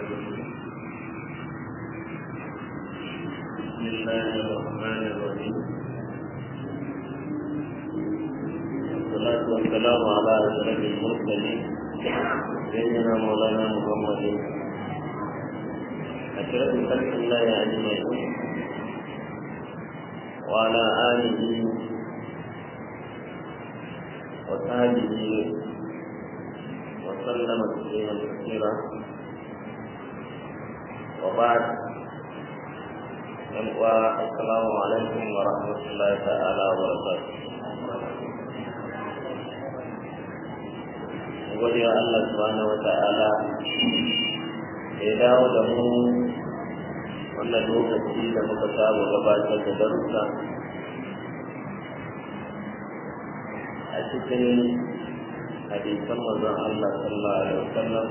بسم الله الرحمن الرحيم والصلاة والسلام على أشرف المرسلين سيدنا مولانا محمد أشرف خلق الله أجمعين وعلى آله وصحبه وسلم تسليما كثيرا وبعد السلام عليكم ورحمة الله تعالى وبركاته gode wa Allah subhanahu wa ta'ala da ya dawo da mu wannan lokaci da muka saba gabatar da darussa a cikin hadisan manzon Allah sallallahu alaihi wasallam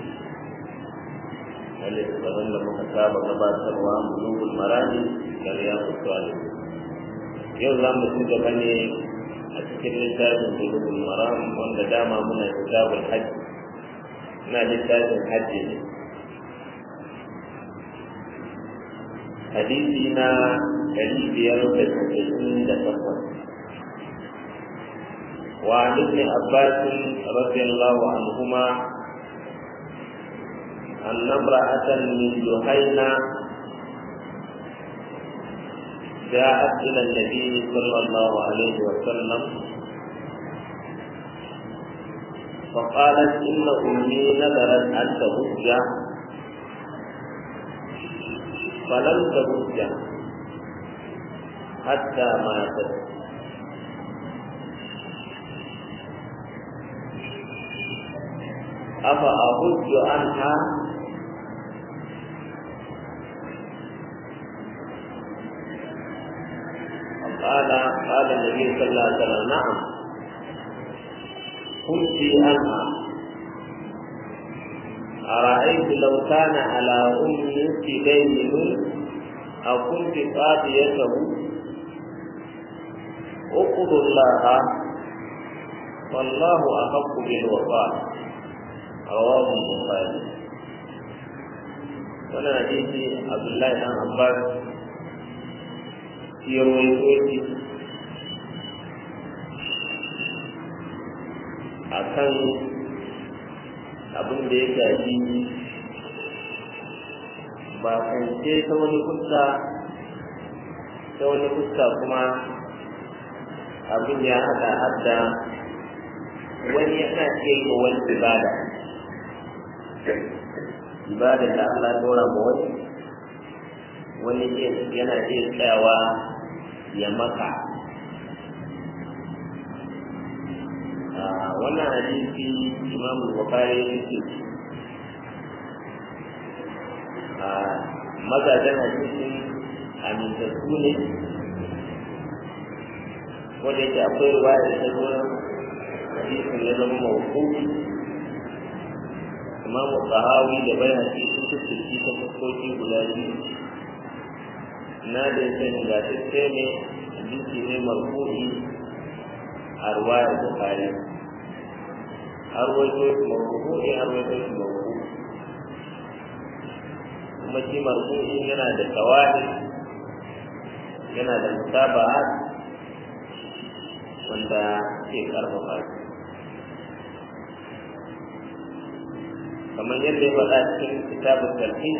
wanda shugaban da muka saba gabatarwa bulugul marani da riyadu salih yau za mu ci gaba ne a cikin littafin bulugul maram wanda dama muna kitabul hajji ina littafin hajji ne hadisi na ɗari biyar da tasa'in da takwas وعن ابن عباس رضي الله عنهما أن امرأة من جهينة جاءت إلى النبي صلى الله عليه وسلم فقالت إن أمي نذرت أن تهج فلم تهج حتى ماتت أفأهج عنها قال قال النبي صلى الله عليه وسلم نعم كنت عنها أرأيت لو كان على أمك دين أو كنت قاضيته اقض الله والله أحق بالوفاء رواه البخاري wannan hadisi Abdullahi dan Abbas ya rawaito shi akan abin da ya shafi ba kance ta wani fuska ta wani fuska kuma abin ya haɗa hadda wani yana iya yi wani ibada ibadar da Allah ya dora ma wani wani yana iya tsayawa ya maka wannan hadisi imam bukhari yake a mazajen hadisin amintattu ne wanda yake akwai ruwaya da ta zo hadisin ya zama mawqufi imam sahawi da bayhaqi sun tattaci ta fuskoki guda biyu na da yake ingantacce ne hadisi ne marfu'i a ruwayar bukhari har waito shi marfu'i har waito shi marfu'i kuma shi marfu'i yana da tawali yana da mutaba'at wanda ke karfafa shi kamar yadda ya faɗa cikin kitabun tarhis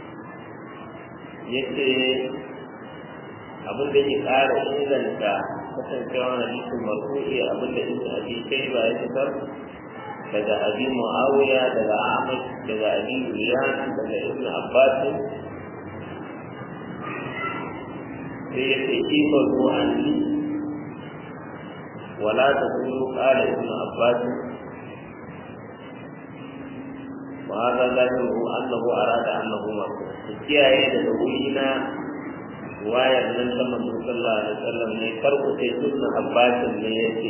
yace abin da ke ƙara inganta kasancewa hadisin marfu'i abin da ibn abi shayba ya fitar daga abi muawiya daga ahmad daga abi uriyan daga ibn abbas sai ya ce kifa ruwan wala ta kulu ƙara ibn abbas وهذا ظاهره أنه أراد أنه مرفوع kiyaye daga wurina wayar nan ta manzo sallallahu alaihi wasallam ne farko sai sunna abbasin ne yace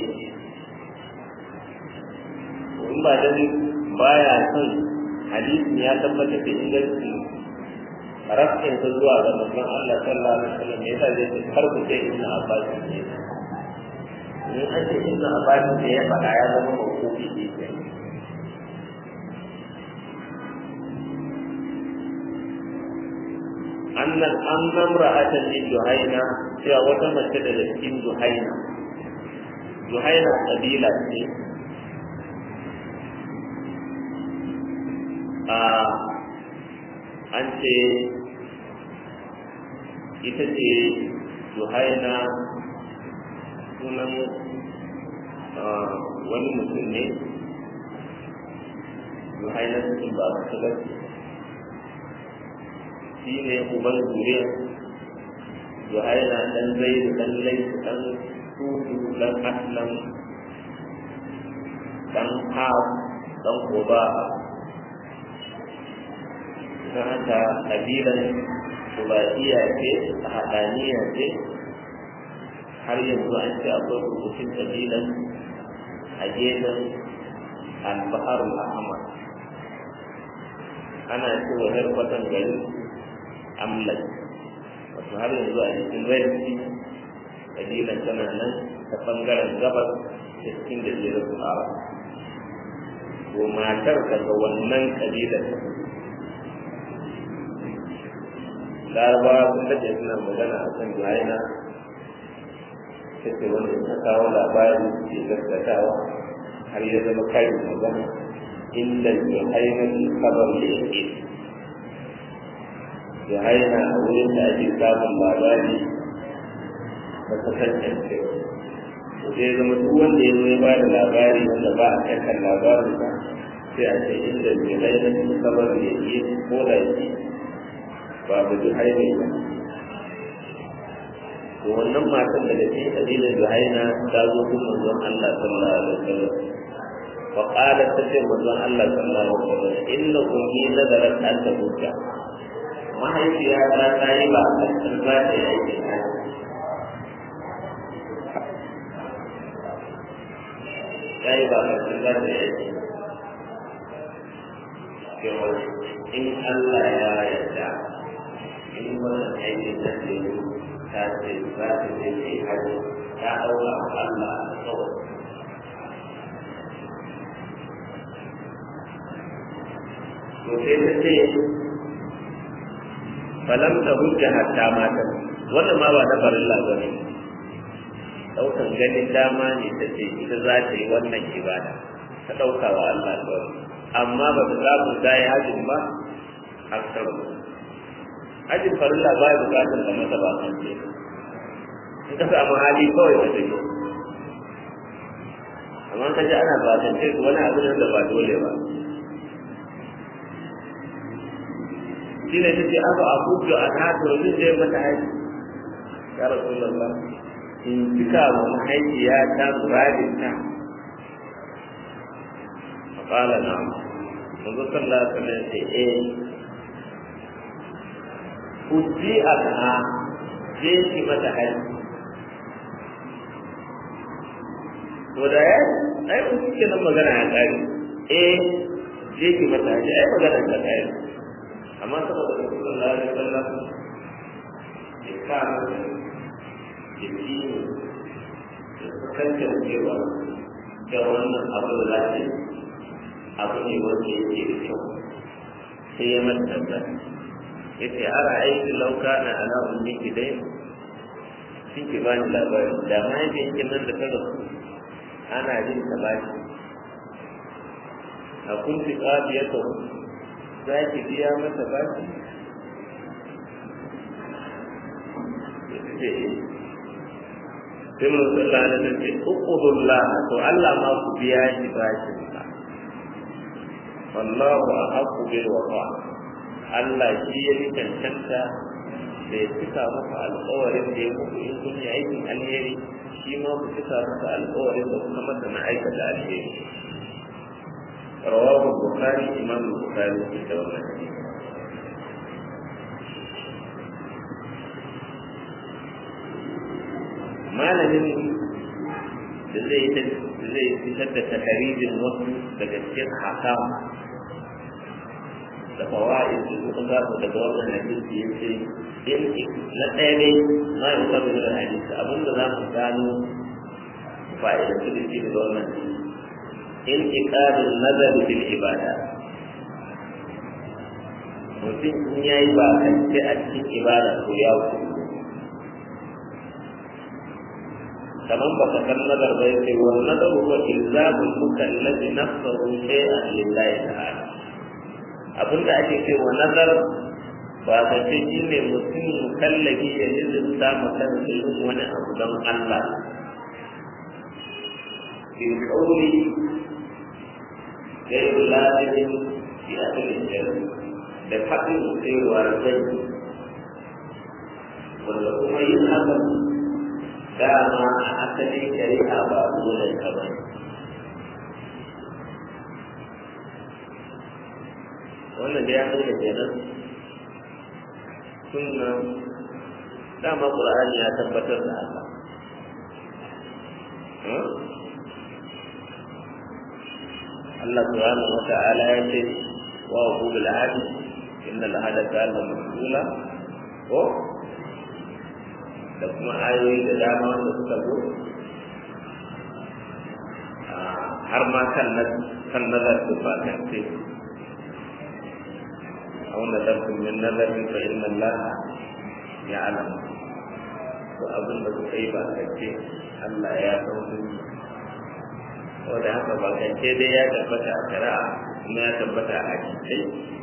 in ba dan baya son hadisi ya tabbata da inganci rafin ta zuwa ga manzon Allah sallallahu alaihi wasallam ne yasa zai farko sai sunna abbasin ne in an ce sunna abbasin ne ya faɗa ya zama makofi ne annan an namra ata ce juhaina cewa wata mace daga cikin juhaina juhaina kabila ce a an ce ita ce juhaina sunan wani mutum ne juhaina cikin ba su gaske shi ne uban zuriya juhaina dan zai dan laifu dan tudu dan aslam dan haf dan koba ta haka kabilan subaiya ce a haɗaniya ce har yanzu an ce akwai rubutun kabilan a gefen al-bahar al-ahmar ana cewa harkwatan gari amlan wato har yanzu a cikin rarki kabilan tana nan ta bangaren gabas da cikin da zai rasu a to matar daga wannan kabilan larabawa sun daɗe suna magana a kan juhaina ta ce wanda ta kawo labari ke gaskatawa har ya zama kayan magana inda juhaina ke kabar da yake juhaina a wurin da ake samun labari ba ta tantance to sai zama duk wanda ya zo ya ba da labari wanda ba a kankan labarin ba sai a ce inda juhaina ke kabar da yake ko da yake babu juhaina ba to wannan matan daga cikin kabilar juhaina ta zo gun manzon Allah sallallahu alaihi wasallam fa qalat ta ce manzon Allah sallallahu alaihi wasallam inna ummi nazarat an tabuka mahaifiya ta ta yi ba a cikin za ta yi aikin hajji ta yi ba a cikin za ta yi aikin cewa in Allah ya yarda in wannan aikin da ke yi ta ce za ta je ta yi hajji ta ɗauka wa Allah a kawai to sai ta ce falam ta hujja hatta mata wannan ma ba na farilla ba ne ɗaukan ganin dama ne ta ce ita za ta yi wannan ibada ta ɗauka wa Allah kawai amma ba ta samu ta yi hajjin ba har sau hajjin farilla ba ya bukatar da masa ba kan ce in ka samu hali kawai ba take amma ka ji ana ba ce wani abu ne da ba dole ba shi ne ta ce aka abubuwa a ta domin zai mata haji ya rasu lalla in cika wa mahaifiya ta muradin ta faƙala na manzo sallah sallah ce eh hujji a ta je ki mata haji to da ya ai ku kike nan magana ya tsari eh je ki mata haji ai magana ta tsari amma saboda sallallahu alaihi wasallam ya kama da jiki da kankan cewa da wannan abu da za ta yi abu ne wanda yake da kyau sai ya mata tambaya ya ce ara aiki lauka na ala ummi kidai sun ki bani labari da mahaifiyar nan da ta rasu ana jin ta bashi a kunti ƙafiyar za ki biya masa baki sai mun sallah da nan ce uqudullah to Allah ma ku biya shi bashin sa wallahu ahqqu bil wafa Allah shi ya yi cancanta da ya cika maka alƙawarin da ya muku in kun yi aikin alheri shi ma ku cika maka alƙawarin da kuma masa na aikata alheri رواه البخاري إمام البخاري في الدولة malamin da zai zai fitar da takarijin wasu daga cikin hakam da fawa'id da suka samu daga wannan hadisi ya ce in na ɗaya ne ma yi sabu da hadisi abinda za mu gano fa'idan su da shi daga wannan انعقاد النظر في العبادة mutum in ya yi ba kance a cikin ibada to ya wuce kamar ba ka san nazar ba yace wa nazaru wa ilzamul mukallafi nafsahu shay'an lillahi ta'ala abinda ake ce wa nazar ba ka ce shi ne mutum mukallafi ya lizinta ma kansa yin wani abu don Allah في القول غير لازم في أهل الجنة da haɗin cewa zai wanda kuma yin hakan dama a asalin shari'a ba dole ka ba wannan da ya nuna kenan sunna dama ƙur'ani ya tabbatar da haka Allah subhanahu wa ta'ala ya ce wa hu bil ahdi inna al ahda kana mas'ula ko da kuma ayoyi da dama wanda suka zo har ma kan kan nazar da ba kan ce aw nazartum min nazarin fa inna Allah ya'lam to abin da kuka yi ba kan ce Allah ya san sun wanda haka ba kance dai ya tabbata a shari'a kuma ya tabbata a hadisai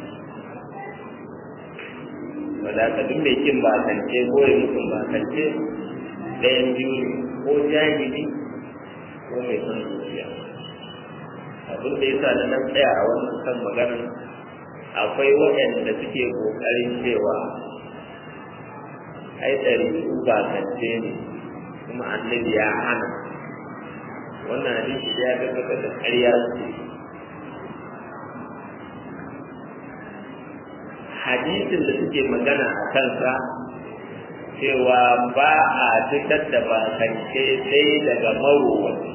wanda haka duk mai kin ba kance ko ya mutum ba kance ɗayan biyu ne ko jahili ko mai son zuciya abin da yasa da nan tsaya a wannan kan maganar akwai waɗanda suke ƙoƙarin cewa ai ɗari ba kance ne kuma annabi ya hana wannan hadisi ya tabbatar da ƙarya ce hadisin da suke magana a kansa cewa ba a fitar da bakance sai daga marowaci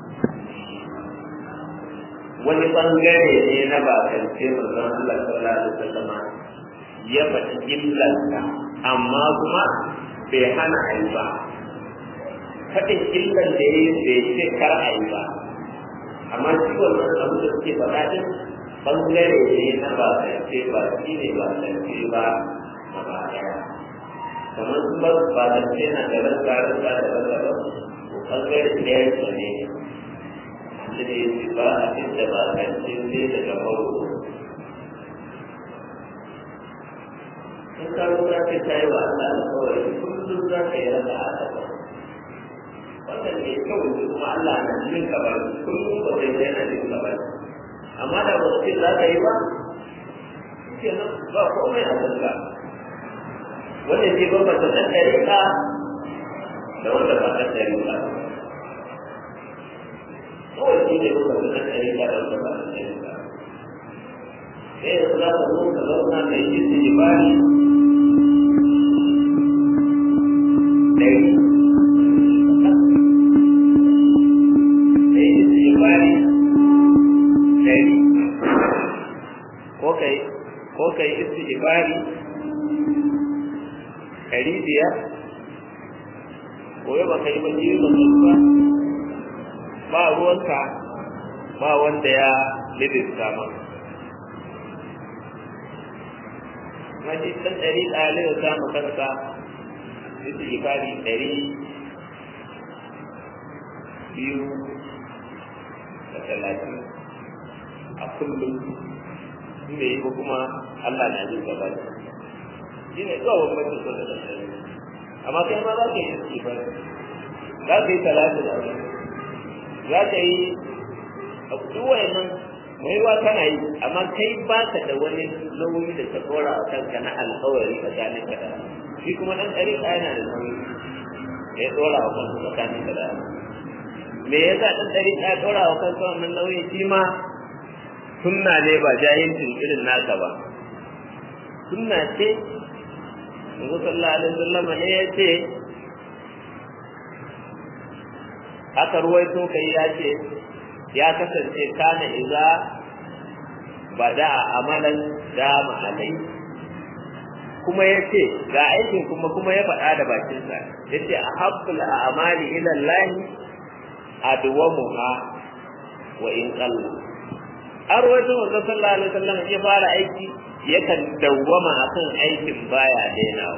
wani bangare ne na bakance manzon Allah sallallahu alaihi wasallam ya faɗi illarsa amma kuma bai hana a yi ba faɗin illan da ya yi bai ce kar a yi ba amma shi wannan abu da suke faɗa din bangare ne na ba ce ba shi ne ba ce ba a ba ɗaya kamar su ba ba da ce na da ran garin ba da ran ba ko bangare ɗaya ce ne shi ne shi ba a cikin da ba a ce sai daga mauro in ka lura ce ta yi wa Allah alƙawari kullum za ka yi rasa a gaba wannan ne kawai kuma Allah na jin ka ba kullum ba zai yana jin ka ba amma da ba ce za ka yi ba kenan ba komai a kanka wanda ke bambanta ɗan ɗariƙa da wanda ba ɗan ɗariƙa kawai shi ne bambanta ɗan ɗariƙa da wanda ba ɗan ɗariƙa sai yanzu za ka zo ka zauna ka yi jisi jibari ɗari ko kai istighfari ɗari biyar ko yau ba kai baki ba ba ba ruwanka ba wanda ya lidista ma maji ɗan ɗari ɗali da samu kansa istighfari ɗari biyu da talatin a kullum inda yi ko kuma Allah na jin gaba da shi ne kawai bambancin so da tsari amma kai ma za ka yi iski ba za ka yi talatu da abu za ka yi duk wayannan mai wa kana yi amma kai ba ka da wani nauyi da ka tsora a kanka na alkawari tsakanin ka da shi kuma dan ɗari yana da nauyi da ya tsora wa kanka tsakanin ka da me yasa dan ɗari ya tsora wa kanka wannan nauyi shi ma sunna ne ba jahilcin irin naka ba sunna ce Yanzu sallallahu alaihi wasallam ne ya ce aka ruwaito kai ya ce ya kasance kana iza bada amalan dama alai kuma ya ce ga aikin kuma kuma ya faɗa da bakinsa ya ce a haɓɓul a'amali ilallahi adwamuha wa in qalla an rawaito manzo sallallahu alaihi wasallam ya fara aiki yakan dawwama akan aikin baya dainawa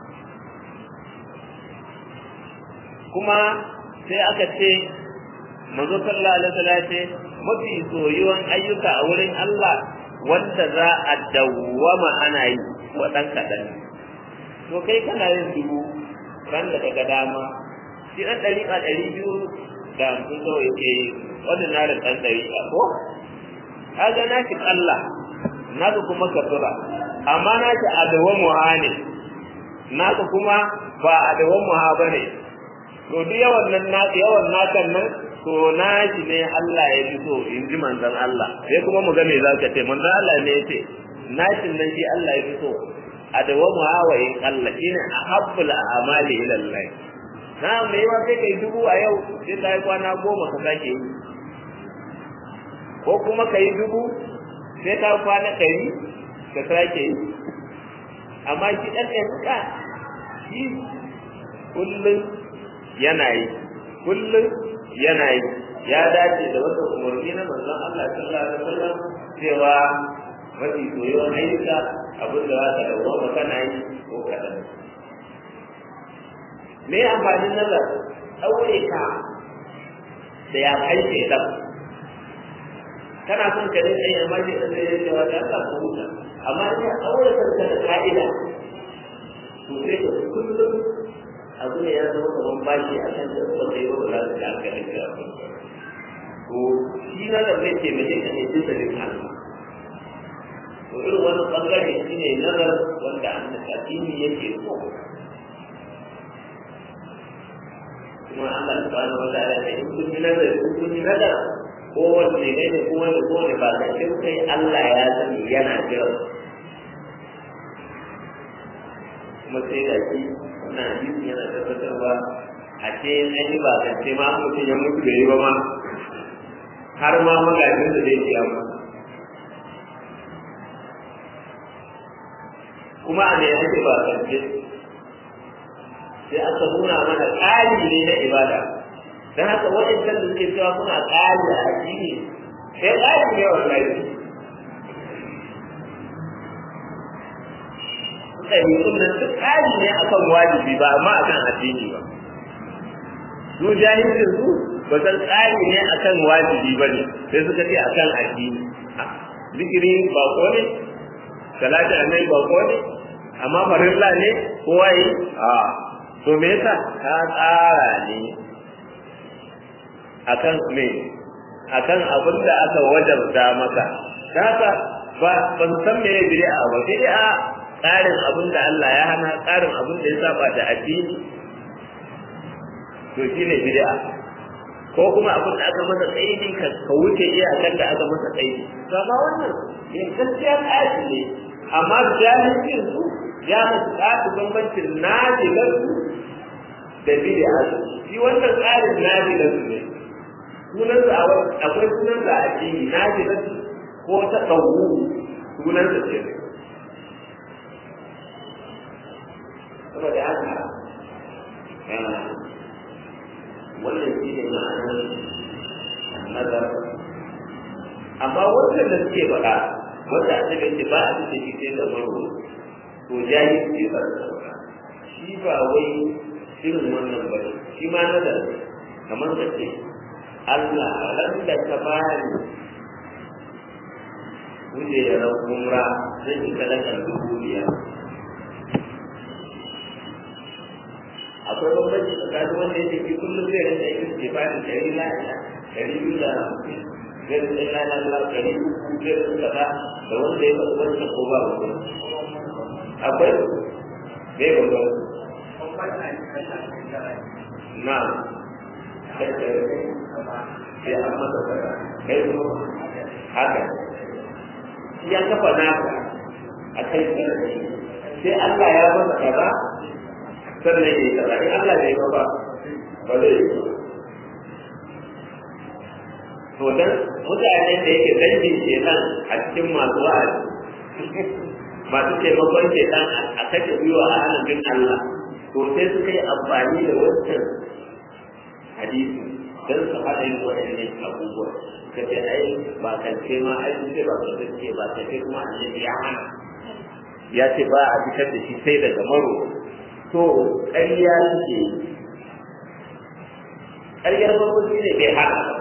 kuma sai aka ce manzo sallallahu alaihi wasallam ce mafi soyuwan ayyuka a wurin Allah wanda za a dawwama ana yi wa dan kadan to kai kana yin dubu ran da daga dama shi dan ɗari a ɗari biyu da hamsin kawai yake yi wanda na da ɗan ɗari ko kaga na shi Allah na kuma kasura amma na shi adawan muha ne na kuma ba adawan muha ba ne to duk yawan nan na yawan nakan nan to na shi ne Allah ya fi so in ji manzon Allah sai kuma mu ga me za ka ce manzon Allah ne ya ce na shi nan shi Allah ya fi so adawan muha wa in Allah shine ahabbul a'mali ila Allah na mai yawa sai kai dubu a yau sai ka yi kwana goma ka sake yi ko kuma ka yi dubu sai ka kwana ɗari ka sake yi amma shi ɗan ɗanuka shi kullum yana yi kullum yana yi ya dace da wata umarni na manzon Allah sallallahu alaihi wasallam cewa mafi soyuwar ayyuka abin da za ka dawo kana yi ko kaɗan me amfanin nazar ɗaure ka da ya kai shaidan kana son ka rinka yin amma shi da zai yi wata ka ku huta amma in ya ɗaure kanka da ka'ida to sai ka kullum abu ne ya zama kamar bashi a kan da wanda ya ba za su ga aka rinka a kan to shi na da zai taimake ka ne duk da duk Allah to irin wani bangare shi ne nazar wanda an da yake so kuma Allah subhanahu wa ta'ala ne in kun yi nazari in kun yi nazar ko wanne ne ne ko wanda ko ne ba ka ce kai Allah ya sani yana jira kuma sai da shi wannan hadisi yana tabbatarwa a ce an yi ba ka ce ma mutum ya mutu bai yi ba ma har ma magajin da zai biya ma kuma a ne ake ba ka ce sai aka nuna mana ƙari ne na ibada don haka waɗancan da suke cewa suna ƙari a addini sai ƙari ne wallahi ɗabi'un nan duk ƙari ne akan wajibi ba amma akan addini ba su jahilcin su ba san ƙari ne akan wajibi ba ne sai suka ce akan addini zikiri ba ko ne salati annabi ba ko ne amma farilla ne kowa yi a to me yasa ka tsara ne akan me akan abin da aka wajabta maka haka ba ban san me bid'a ba bid'a tsarin abin da Allah ya hana tsarin abin da ya saba da addini to shine bid'a ko kuma abin da aka masa tsaidi ka ka wuce iyakan da aka masa tsaidi to amma wannan ne gaskiya tsari ne amma jahilcin su ya musu tsari bambancin najilar su da bid'a shi wannan tsarin najilar su ne sunan sa akwai sunan sa a cikin najilar ko ta dawu sunan sa ce saboda haka wannan shi ne ma'anar nazar amma wannan da suke faɗa wanda a cikin ce ba a cikin shi sai da maro to jahi ce ba shi ba wai irin wannan ba shi ma nazar kamar ka ce Allah ran da ka bani wuce da ran umra zan yi sadakar dubu biyar akwai bambanci tsakanin wanda ya tafi kullum zai rinka yin istifarin ɗari na ɗari biyu da hamsin zai rinka yin lana na ɗari uku zai rinka kaza da wanda ya faɗi wancan ko ba wani akwai zai bambanci na sai an masa kaza kai kuma haka ya kafa naka a kai sai Allah ya masa kaza sannan ya yi kaza in Allah bai ba ba zai yi to dan mutanen da yake dangin shekan a cikin masu wa'azi masu taimakon shekan a kashe gwiwa a hannun Allah to sai suka yi amfani da wancan hadisi don su haɗa yin waɗannan abubuwa ka ce ai ba kance ma ai sun ce ba kance ce ba kance kuma annabi ya hana ya ce ba a fitar da shi sai daga maro to ƙarya suke ƙaryar farko shi ne bai hana ba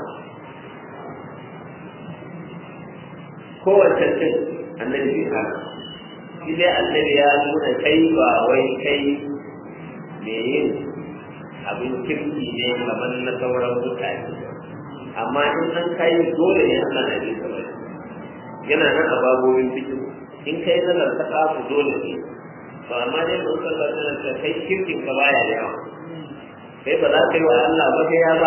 kowace cin annabi bai hana shi dai annabi ya nuna kai ba wai kai me yin abin kirki ne kamar na sauran mutane amma in an kai dole ne ana da bisa bai yana nan a babobin fikin in kai nazar ta kafu dole ne to amma dai mun san da nan kai kirkin ka baya da yawa kai ba za ka yi wa Allah ba sai ya ba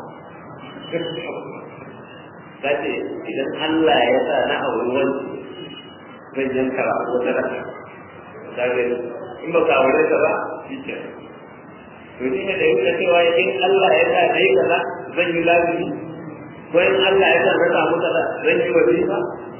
ka ce idan Allah ya sa na auri wani zan yanka wata raka ka gani in ba ka aure ka ba shi kenan to shi ne da yi da cewa in Allah ya sa dai kaza zan yi lazimi ko in Allah ya sa na samu kaza zan yi wajiba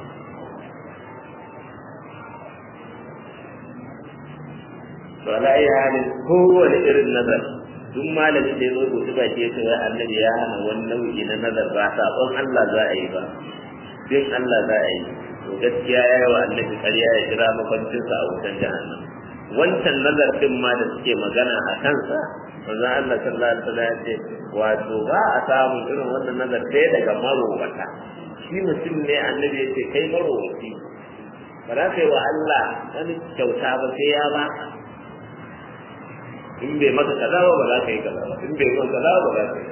to ala ayi halin kowane irin nazar duk malamin da ya zo gobe ba ke cewa annabi ya hana wani nau'i na nazar ba sabon Allah za a yi ba bin Allah za a yi to gaskiya ya yi wa annabi ƙarya ya jira makwancinsa a wutan jahannam wancan nazar din ma da suke magana a kansa manzo Allah sallallahu alaihi wasallam ya ce wato ba a samu irin wannan nazar sai daga marowata shi mutum ne annabi ya ce kai marowaci ba za ka yi wa Allah wani kyauta ba sai ya ba in bai maka kaza ba ba za ka yi kaza ba in bai maka kaza ba za ka yi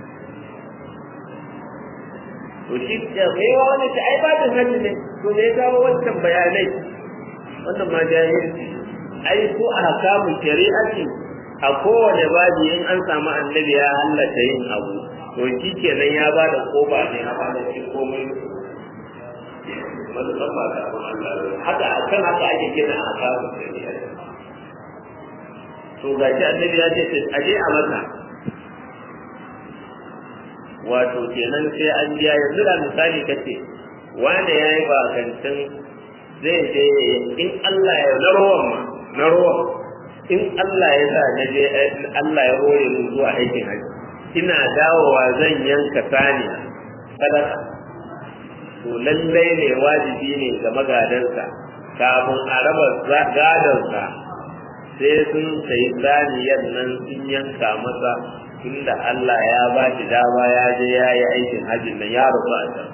to shi ya kai wa wani ta ai babin hajji ne to ne ya kawo wancan bayanai wannan ma jahilci ai ko a hakamu shari'ati a kowane babi in an samu annabi ya hallata yin abu to shi kenan ya ba da koba ne a ba da shi komai manzon ba da Allah haka akan haka ake gina a hakamu shari'ati to ga shi annabi ya ce a je a maka wato kenan sai an biya yanzu da misali kace wanda ya yi bakantin zai je in Allah ya na ruwan ma na ruwan in Allah ya sa na je Allah ya hore mu zuwa aikin haji ina dawowa zan yanka saniya sadaka to lallai ne wajibi ne ga magadansa kafin a raba gadonsa sai sun sayi saniyar nan sun yanka masa tunda Allah ya ba shi dama ya je ya yi aikin hajjin nan ya rufu a can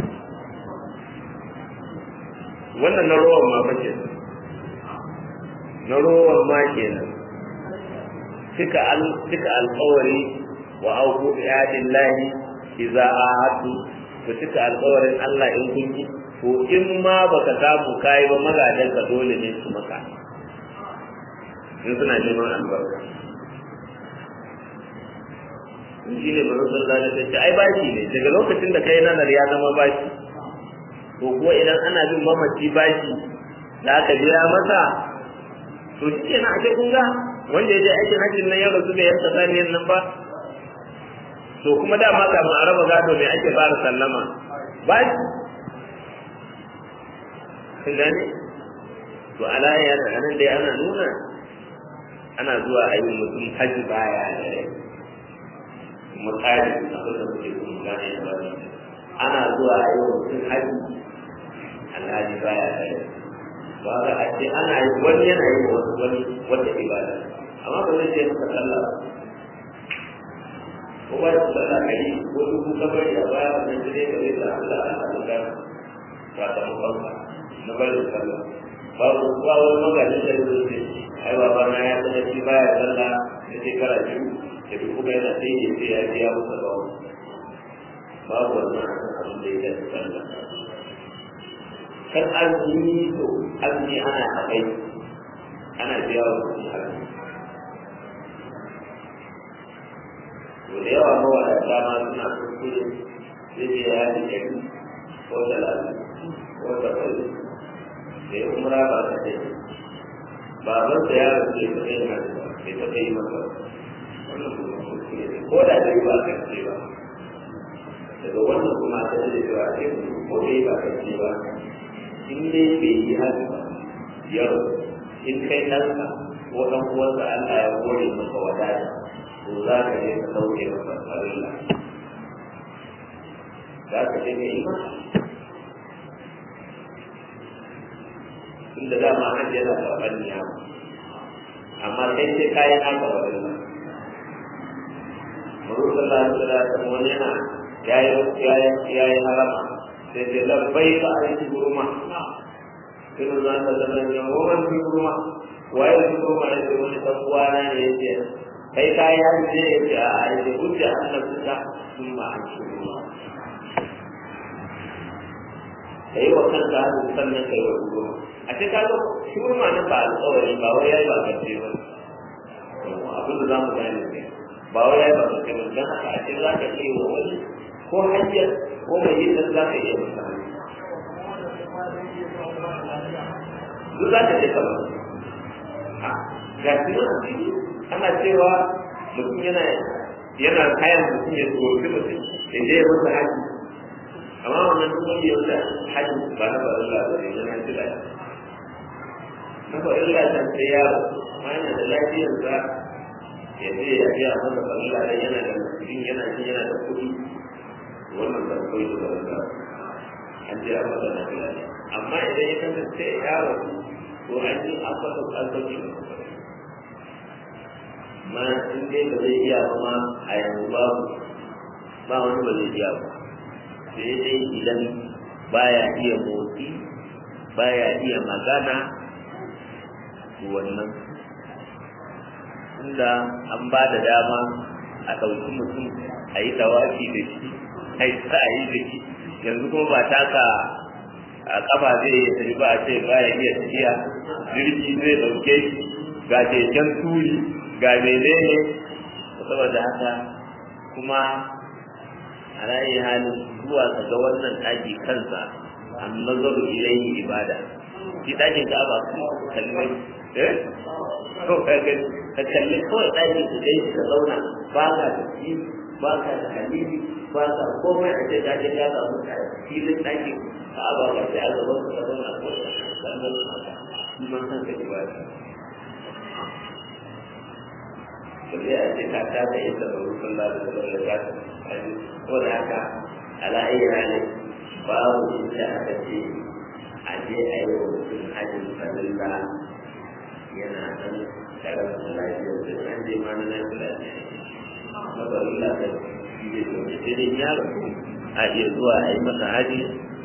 wannan na rowan ma bace na rowan ma kenan cika al cika alƙawari wa auku bi ahdillahi idza ahadu ku cika alƙawarin Allah in kun yi to in ma baka samu kai ba magadan ka dole ne su maka in suna neman albarka shi ne bari sun zane ta ce ai bashi ne daga lokacin da kai nazar ya zama bashi to ko idan ana bin mamaci bashi da aka biya masa to shi kenan a kun ga wanda ya je aikin hajjin nan ya rasu da yanka saniyan nan ba to kuma dama kafin a raba gado mai ake fara sallama bashi kun gane to alaya yana nan dai ana nuna ana zuwa a yi mutum hajji baya da rai kuma tsari abin da muke kuma gane da wani ana zuwa a yi mutum hajji alhaji baya da rai ba ga a ce ana yi wani yana yi wani wata ibada amma ba zai je maka sallah ko ba su sallah ka yi ko dubu kabari a baya wannan jire ka zai sa Allah a duka sakamakon na barin sallah babu ba wani magajin da zai ce ai baba na ya sanar shi baya sallah da shekara biyu da duk kuma yana sai ya ce ya biya musa ba babu wannan abin da ya tafi sallah kan azumi to azumi ana akai ana biya wa mutum azumi to da yawa mawadata ma suna kuskure zai ce ya ji ɗari ko talatin ko saba'in da ya umra ba ta ce baban sa ya rasu ya taɓa yin hajji ba bai taɓa yi masa wannan kuma kuskure ne ko da dai ba kan ce ba daga wannan kuma ta ce cewa ce ko dai ba kan ce ba in dai bai yi hajji ba yau in kai ɗanka ko ɗan uwansa Allah ya kore maka wadata to za ka je ka sauke masa farilla za ka je ka yi ma inda dama an yana karɓar niyama amma kai sai kayan haka wa Allah Maru sallallahu alaihi wasallam wani yana yayi yayi harama sai sai labbai ka aiki gurma kinu za ta zama ne wannan fi gurma waye fi gurma ne sai wani dan uwana ne yace kai kai ya ce yace a ai hujja Allah kuka sun ma an shi gurma kai wa kanka sannan kai wa gurma a ce ka ga shi gurma nan ba alƙawari ba wai yayi ba kace ba abin da za mu gane ne ba wai yayi ba kace ba dan haka a ce za ka iya wa wani ko hajjar ko mai yin za ka iya masa duk za ka ce kama ga shi ana cewa mutum yana yana kayan mutum ya tsoron mutum ya je ya masa haji amma wannan duk wanda ya wuce haji ba na farin labarai na nan jira na farin labarai sai yaro ma yana da lafiyarsa ya je ya je a masa farin labarai yana da mutum yana jin yana da kuɗi wannan da kai da wanda an je an masa lafiya amma idan ya kasance yaro to an yi an fasa albarki ma in dai ba zai iya ba ma a yanzu babu ba wani ba zai iya ba sai dai idan baya iya motsi baya iya magana wannan inda an ba da dama a ɗauki mutum a yi tawafi da shi a yi sa'ayi da shi yanzu kuma ba taka a kafa zai tafi ba a ce baya iya tafiya jirgi zai ɗauke shi ga keken turi ga menene saboda haka kuma a rayi halin zuwa ka ga wannan ɗaki kansa an nazaru ilayhi ibada shi ɗakin ka ba kuma kalmai eh ko ka ga ka kalli kawai ɗaki ka kai ka zauna ba ka da shi ba ka da halili ba ka komai a ce ɗakin ka samu filin ɗaki ka ba ka sai a gaban ka zauna ko sannan shi ma kanka ibada balle a ce ka ta da yadda ba rufin lalata da ya ta ko da haka ala ayi halin babu inda aka ce a je a yi wa mutum hajjin falilla yana nan tare da lafiyar da an je ma na lafiya ne na falilla da shi ne domin sai dai ya rasu a iya zuwa a yi masa haji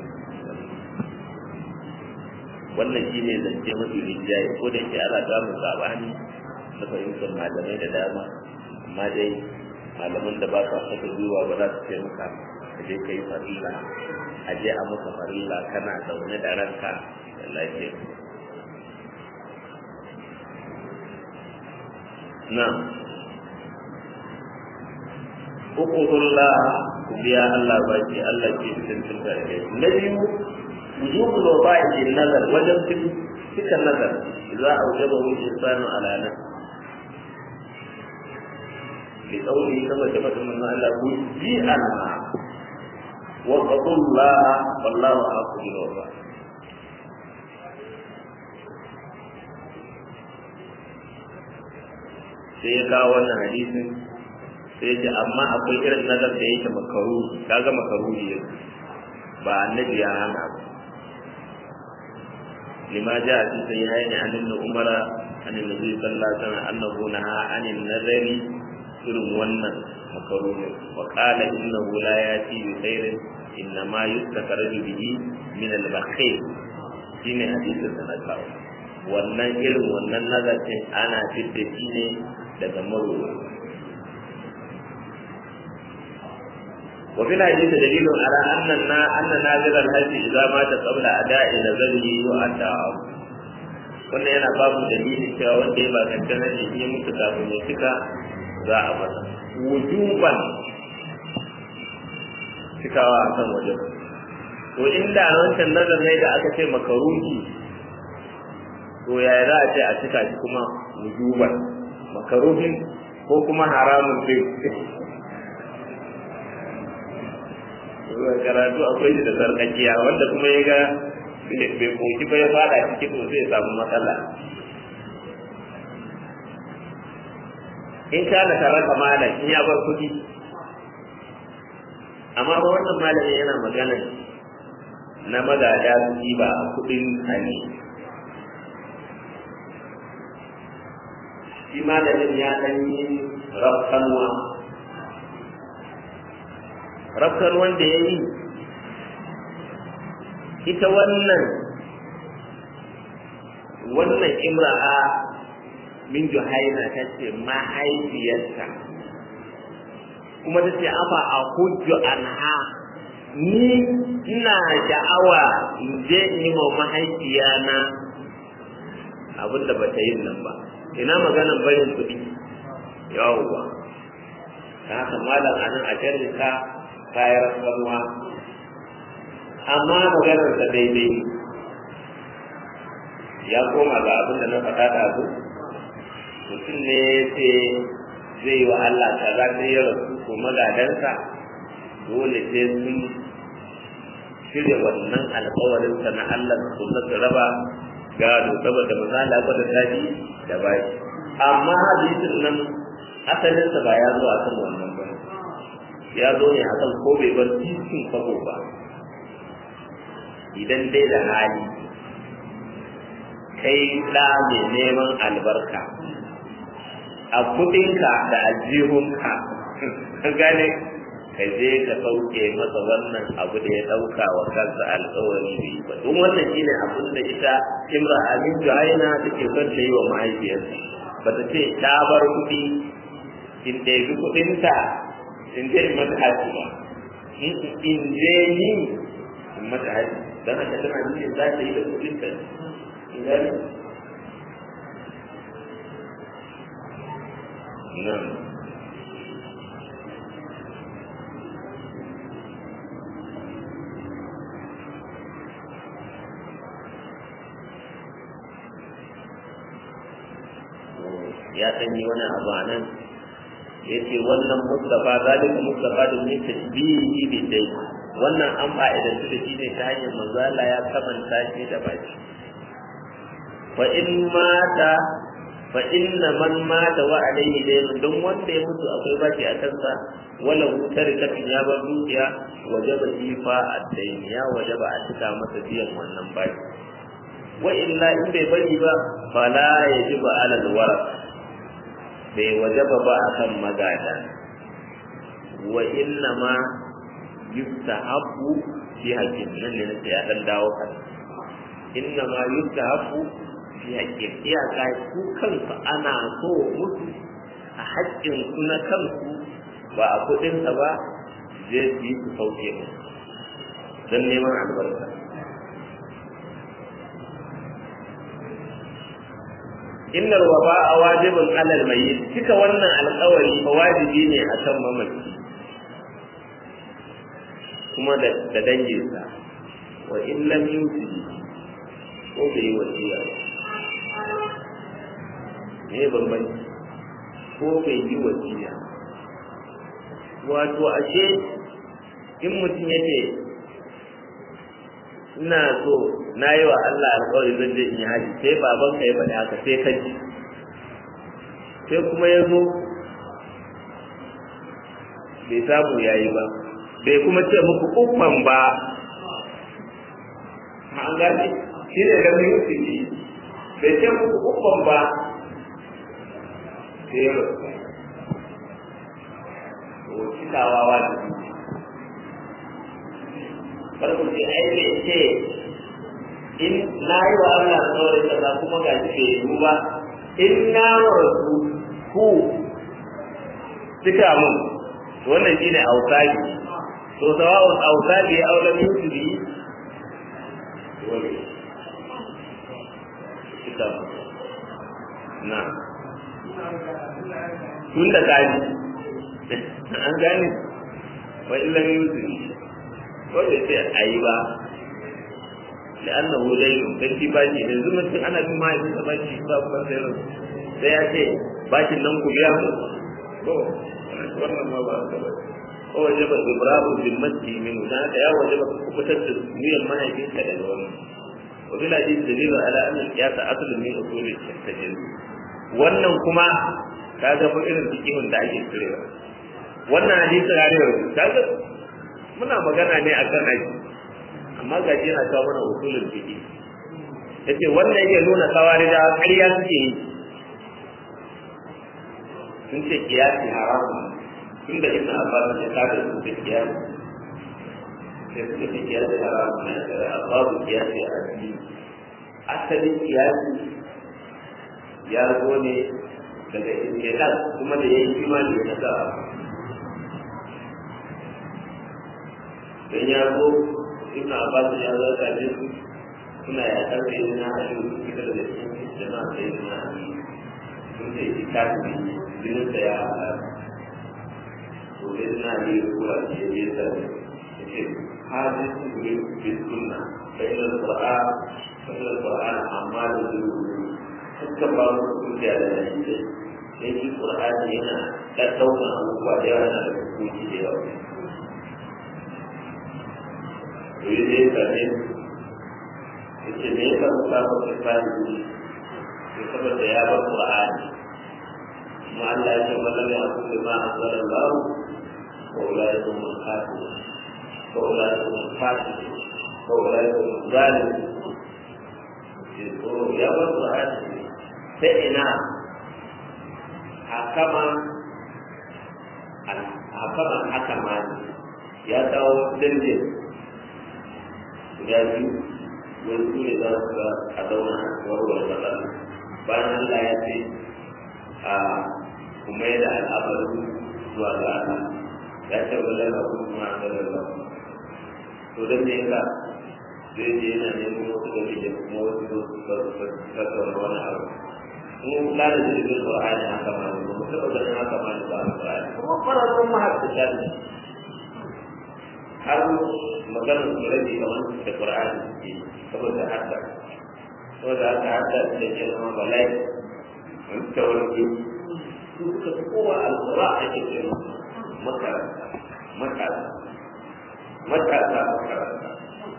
wannan shi ne zance mafi rinjaye ko da yake ana samun sabani na fahimtar malamai da dama amma dai malaman da ba sa saka gwiwa ba za su ce maka ka je ka yi farilla a je a maka farilla kana zaune da ranka da lafiya na hukumullah ku biya Allah baki Allah ke cikin tunta da na biyu wujubul waba'i nazar wajen cikin nazar za a wujaba wuce sanu ala nafsi لقوله كما ثبت من الله مجيئا واتقوا الله والله احق بالوفاء sai ya kawo wannan hadisin sai ce amma akwai irin nazar da yake makaru kaga makaru ne ba annabi ya hana ba lima ja a cikin sahihaini an ibn umara an annabi sallallahu alaihi wasallam annahu naha anin nazari irin wannan makaruni wa qala innahu la yati bi khairin inna ma yustakhraju bihi min al-bakhil shine hadisin da na kawo wannan irin wannan nazarin ana fitta shi ne daga marwa wa fil hadith dalilun ala anna na anna nazir al-hajj idza mata qabla ada'i nazarihi wa ata'a wannan yana babu dalili cewa wanda ya ba kanta ne ya mutu kafin ya cika za a masa wujuban cikawa a kan wajen to inda wancan nazar ne da aka ce makaruhi to yaya za a ce a cika shi kuma wujuban makaruhin ko kuma haramun din karatu akwai shi da sarkakiya wanda kuma ya ga bai koki ba ya fada ciki to zai samu matsala in kana tare da malam in ya bar kuɗi amma ba wannan malami yana magana na magada su ba kuɗin hali shi malamin ya ɗan yi rafkanwa rafkan wanda ya yi ita wannan wannan imra'a min juhaina ta ce mahaifiyarta kuma ta ce afa a hujju anha ni ina sha'awa in je in yi ma mahaifiyana abin da bata yin nan ba ina maganan barin kuɗi yawwa ta haka malam anan a jarrika kayan rasuwa amma maganar ta daidai ya koma ga abin da na faɗa da su mutum ne ya ce zai yi wa Allah kaza sai ya rasu ko magadansa dole sai sun shirya wannan alƙawarin sa na Allah su su raba gado saboda misali aka da tashi da bai amma hadisin nan asalinsa ba ya zo akan wannan ba ya zo ne akan ko bai bar cikin kwabo ba idan dai da hali kai da mai neman albarka a kudinka da aljihunka ka gane ka je ka sauke masa wannan abu da ya dauka wa kansa alkawari bai ba don wannan shine abin da ita imra amin juhaina take son ta yi wa mahaifiyarsa ba ta ce ta bar kuɗi in ɗebi kuɗinta in je in mata haji ba in je ni in mata haji don haka tana nufin za ta yi da kuɗinta in gane nan ya sanyi wani abu a nan ya ce wannan mustafa zalika mustafa da ne tasbihi bi dai wannan an fa'idantu da shi ne ta hanyar manzala ya kamanta shi da baki fa in mata fa inna man mata wa alayhi dayn don wanda ya mutu akwai baki a kansa wala wutar kafin ya bar dukiya wajaba ifa ad-dayn ya wajaba a cika masa biyan wannan baki wa illa in bai bari ba fala yajibu ala al-waraq bai wajaba ba akan magada wa inna ma yustahabu fi hakim nan ne sai ya dan dawo kan inna ma yustahabu fi hakim iyaka su kansu ana so musu a haƙƙin su na kansu ba a kuɗinsa ba zai su yi su sauke mu don neman albarka inna waba'a wajibun alal mayyit cika wannan alƙawari fa wajibi ne akan mamaci kuma da da danginsa wa in lam yusi ko bai yi wasiya ba me bambanci ko bai yi wasiya wato ashe in mutum yake ina so na yi wa Allah alƙawari zan je in yi haji sai baban ka ya faɗi haka sai ka ji sai kuma ya zo bai samu ya yi ba bai kuma ce muku uffan ba an gane shi ne da mutu ne bai ce muku uffan ba sai ya rasu to cikawa wajibi farko ce ai bai ce in na yi wa Allah saurin kaza kuma ga shi bai yi ba in na rasu ku cika mun wannan shi ne ausaji to sawa'un ausaji ya aula min su bi wani cika mun na tun da kaji an gane wa illan yusuf ko bai ce a yi ba da annahu dainu dan shi bashi da zuma tun ana bin mahaifin sa bashi ba kuma sai ran sai ya ce bashin nan ku biya mu to wannan ma ba haka ba ko waje ba ibrahu bil masjid min dan haka ya waje ba ku fitar da niyyar mahaifin ka daga wannan wa bil hadith dalil ala anna al-qiyas asl min usul al-tajawuz wannan kuma kaga fa irin fikihun da ake cirewa wannan hadisi ya ne kaga muna magana ne akan aiki amma ga shi yana kawo mana usulul fiqh yace wannan yake nuna kawari da ƙarya suke yi sun ce kiyasi haramun tunda ibn abbas ya kada su da kiyasi sai suka ce kiyasi haramun ne da babu kiyasi a addini asalin kiyasi ya zo ne daga istiqlal kuma da yayi imani da nasara dan ya zo ibn abbas ya zo da su suna ya karbe na hadin fitar da cikin jama'a sai na sun ce kitabi jinin da ya to dai na ne kula da ya ta ce hadis bi sunna bayan al-qur'an bayan al-qur'an amma da zuwa suka ba mu hujja da dalilai sai shi qur'ani yana da dauna abubuwa da yawa yana da hukunci da yawa to yi dai ka ne yace me yasa ku ba ku tsari ne saboda ya ba qur'ani kuma Allah ya ce mallam ya kullu ma anzala Allah wa ulaikum al-kafirun wa ulaikum al-fasiqun wa ulaikum al-zalimun ya ba qur'ani sai ina hakama hakama hakama ya kawo dindin guda biyu wani su ne za su ga a zauna warware matsala bayan Allah ya ce a kuma da al'amarin zuwa ga Allah ya ce wala na kuma da Allah to dan ne ka zai je yana neman wasu da da kuma wasu su tattauna wani abu mu la da jirgin Qur'ani haka ma ne mu taɓa ganin haka ma ne ba Qur'ani kuma fararun mahaddata ne har maganar su rabi a wani da Qur'ani ke saboda haka saboda haka haka da ke zama balai wani tawarki su suka fi kowa alƙura a ke ce makaranta matasa matasa makaranta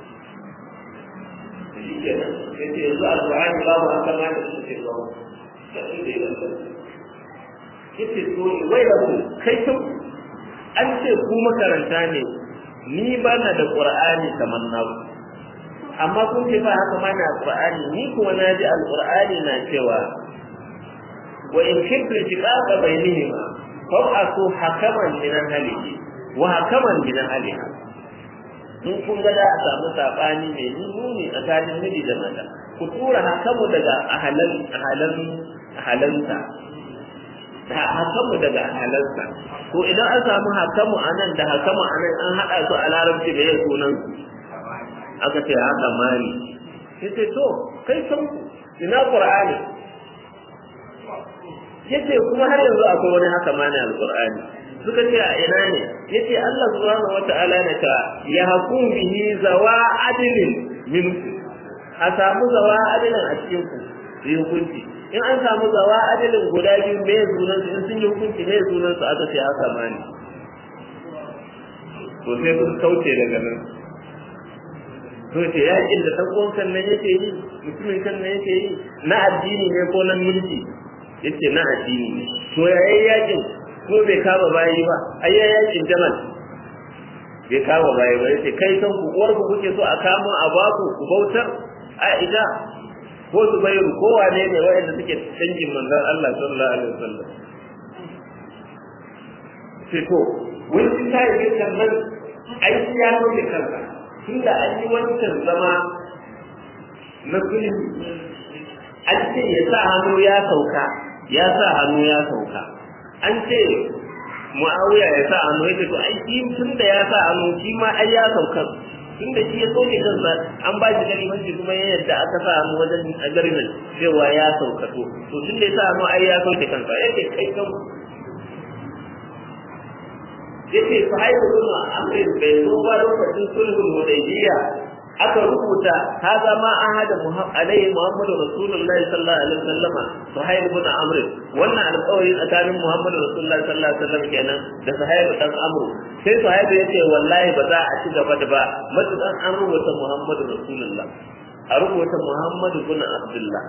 shi ke nan sai ce yanzu alƙur'ani babu haka ma da suke zama da shi da yanzu yace to wai da ku kai ta an ce ku makaranta ne ni ba na da qur'ani kamar na amma kun ce ba haka ma na qur'ani ni kuma na ji alqur'ani na cewa wa in kuntu shiqaqa bainihima fa'atu hakaman min ahlihi wa hakaman min ahliha in kun ga da a samu sabani mai nuni tsakanin miji da mata ku tura hakamu daga ahalan ahalan ahalansa hakamu daga ahalansa ko idan an samu hakamu anan da hakamu anan an hada su a larabci da yin sunan aka ce haka mali yace to kai san ina qur'ani yace kuma har yanzu akwai wani haka mani alqur'ani suka ce a ina ne yace Allah subhanahu wata'ala ne ka ya hakum bihi zawa adlin minkum a samu zawa adlin a cikin ku yi hukunci in an samu zawa adalin guda biyu me sunan su in sun yi hukunci me sunan su aka ce haka ma ne to sai sun kauce daga nan to ce yakin da ɗan kan nan yake yi mutumin kan nan yake yi na addini ne ko na mulki yace na addini ne to yayin yakin ko bai kama bayi ba ai yakin jamal bai kama bayi ba yace kai kan ku uwar ku kuke so a kama a baku ku bautar a ida ko su bai ko wane ne waɗanda suke dangin manzon Allah sallallahu alaihi wasallam sai to wani ta yi kan nan ai ya nuna kansa tunda an yi wancan zama na sulhu an ce ya sa hannu ya sauka ya sa hannu ya sauka an ce mu'awiya ya sa hannu ya ce to ai shi tunda ya sa hannu shi ma ai ya sauka tunda shi ya soke kansa an ba shi garimanci kuma ya yadda aka sa hannu wajen agarimin cewa ya saukato to tunda ya sa hannu ai ya soke kansa yake kai kan yace fa haihu kuma amrin bai zo ba lokacin sulhul hudaybiya aka rubuta haza ma ahada alaihi muhammadu rasulullahi sallallahu alaihi wasallam suhail ibn amr wannan alƙawari tsakanin muhammadu rasulullahi sallallahu alaihi wasallam kenan da suhail dan amr sai suhail yace wallahi ba za a ci gaba da ba matukan an rubuta muhammadu rasulullah a rubuta muhammadu ibn abdullah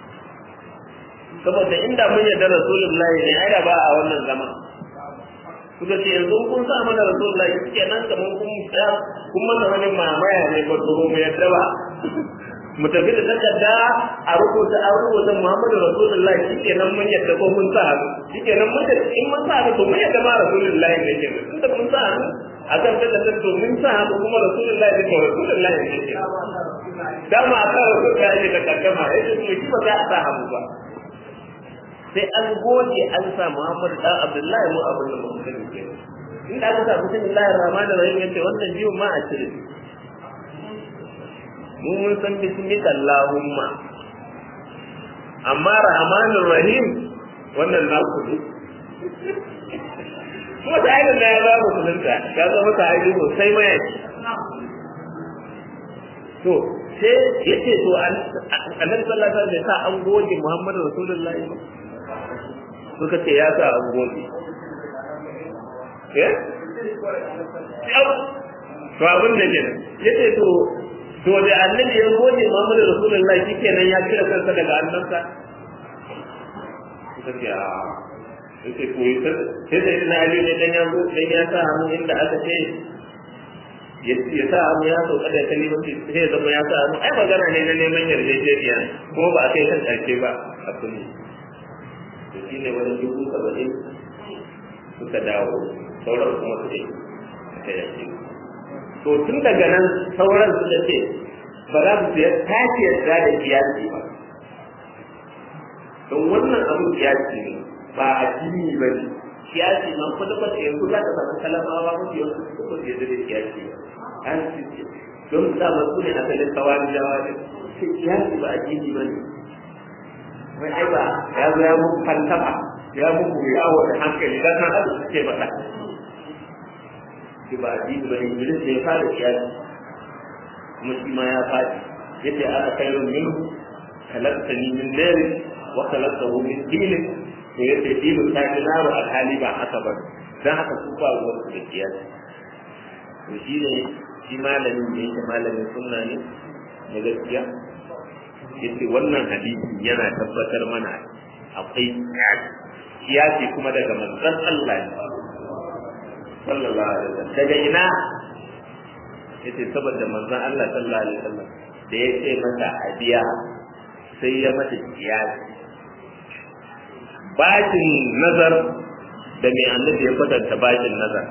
saboda inda mun yarda rasulullahi ne ai da ba a wannan zaman suka ce yanzu kun sa mana rasulullahi suke nan kamar kun tsaya kun mana wani mamaya ne ba to mu yadda ba mu tafi da takarda a rubuta a rubuta Muhammadu Rasulullahi shike nan mun yadda ko mun sa hannu shike nan mun da in mun sa hannu to mun yadda ma Rasulullahi ne ke nan da mun sa hannu a kan takarda to mun sa hannu kuma Rasulullahi ne ko Rasulullahi ne ke dama a kan Rasulullahi ne da kaddama yace to shi ba za a sa hannu ba sai an goge an sa Muhammadu dan Abdullahi mu abin da mun sani ke in da aka sa bismillahir rahmanir rahim yace wannan biyu ma a cire mu mun san bismika Allahumma amma rahmanir rahim wannan na ku ne kuma da ayyukan da ya ba mu sunanta ya zama ta aiki sosai mai to sai yace to annabi sallallahu alaihi wasallam ya sa an goge Muhammadu Rasulullahi suka ce ya sa an goge eh to abin da ke yace to to da annabi ya goge Muhammadu Rasulullahi shikenan ya kira kansa daga annansa suka ce a yake ko sai da ina ali ne dan ya zo dan ya sa hannu inda aka ce ya sa hannu ya sauka da kalimanci sai ya zama ya sa hannu ai magana ne na neman yarjejeniya kuma ba a kai kan karshe ba a kulli to shine wani dubu saba'in suka dawo sauran kuma su ne yake to tun daga nan sauran suka ce ba za su ya tashi yarda da kiyasi ba don wannan abin kiyasi ne ba addini ba ne kiyasi man kwata kwata yanzu za ka samu kalamawa mafi yawan su ko su yadda da kiyasi ba an ce don sa masu ne asalin kawari jawa ne sai kiyasi ba addini ba ne wai ai ba ya zo ya muku falsafa ya muku yawo da hankali dan san abu suke faɗa shi ba addini ba ne iblis ne ya fara kiyasi kuma shi ma ya faɗi yace ana kairun min khalaqtani min nar wa khalaqtahu min tin to yace dinu ta ji naro alhali ba haka ba dan haka su ba ruwan su da kiyasi to shi ne shi malamin da yake malamin sunna ne na gaskiya yace wannan hadisi yana tabbatar mana akwai kiyasi kuma daga manzon Allah ne sallallahu alaihi wasallam daga ina yace saboda manzon Allah sallallahu alaihi wasallam da ya ce mata abiya sai ya mata kiyasi bashin nazar da mai annabi ya kwatanta bashin nazar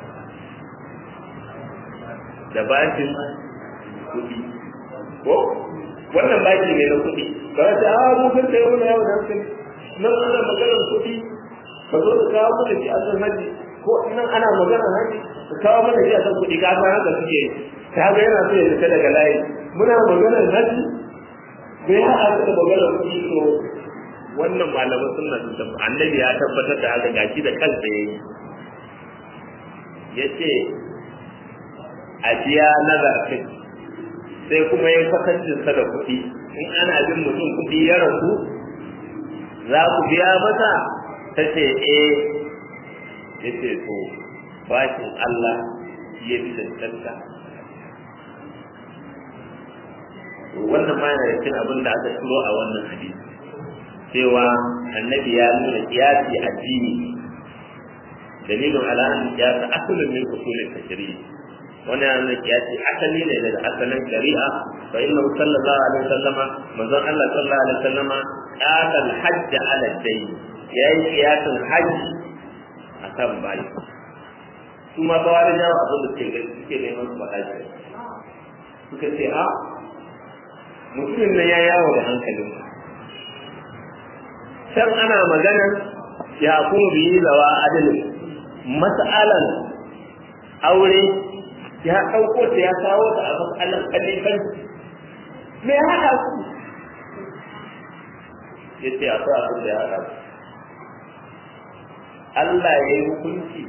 da bashin kuɗi ko wannan bashi ne na kuɗi ba ta a mu kan sai wani yawo da hankali nan ana maganar kuɗi ka zo da kawo mana shi a san haji ko nan ana maganar haji ka kawo mana shi a san kuɗi ka san haka suke ta ga yana so ya fita daga layi muna maganar haji bai haɗa da maganar kuɗi to wannan malaman sunna sun tabbata annabi ya tabbatar da haka gashi da kansa yayi yace ajiya nazar kai sai kuma ya kwatancin sa da kuɗi in ana bin mutum kuɗi ya rasu za ku biya masa ta ce eh ya ce to bashin Allah ya fi cancanta wannan ma yana cikin abin da aka shiro a wannan hadisi cewa annabi ya nuna kiyasi addini dalilin ala an kiyasa asalin min usulin tashri'i wani yana nuna kiyasi asali ne daga asalin shari'a fa inna sallallahu alaihi wasallama manzon Allah sallallahu alaihi wasallama qata al-hajj ala dayn yayi kiyasin hajji akan bayi kuma ba wani jawo abin da suke suke neman su faɗa shi suka ce a mutumin nan ya yawo da hankalin can ana maganar ya kuma biyi zawa adalin mas'alan aure ya ɗauko ta ya kawo ta a matsalar kalifan me ya haɗa su ya ce akwai abin da ya haɗa su Allah ya yi hukunci